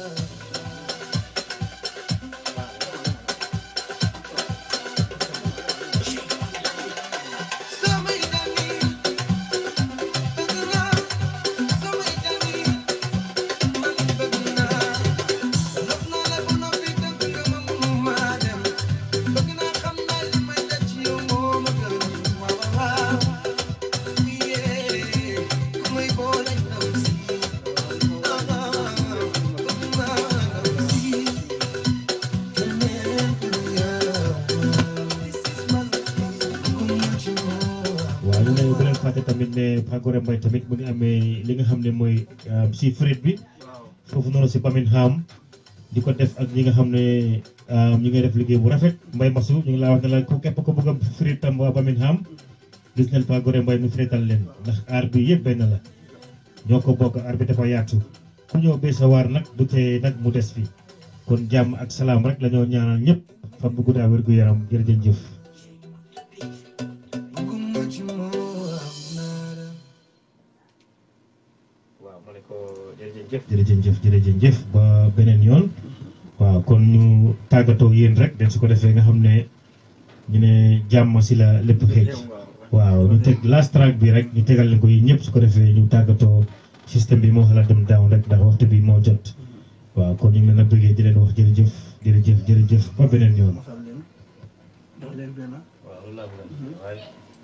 waaw ñu ne bu leen fàtte tamit ne Fagore Mbaye tamit mu ngi amee li nga xam ne mooy si fret bi foofu noonu si Birmingham di ko def ak ñi nga xam ne ñu ngi def liggéey bu rafet Mbaye Masu ñu ngi laa wax ne la ku képp ko bëgg a fret tam waa Birmingham gis nañ Fagore Mbaye mu fretal leen ndax aar bi yëpp benn la ñoo ko bokk aar bi dafa yaatu ku ñëw bee sa waar nag du tee nag mu des fi kon jàmm ak salaam rek la ñoo ñaanal ñëpp fan bu guddaa wér gu yaram jërëjëf. waaw ma ne ko jërëjëf jërëjëf jërëjëf ba beneen yoon waaw kon ñu tàggatoo yéen rek den su ko defee nga xam ne ñu ne jàmm si la lépp xeej waaw ñu teg last track bi rek ñu tegal leen ko yéen ñëpp su ko defee ñu tàggatoo système bi moo xalaat dem down rek ndax waxtu bi moo jot waaw kon ñu ngi leen a bëggee di leen wax jërëjëf jërëjëf jërëjëf ba beneen yoon. jox leen benn waaw loolu laa bëgg waaye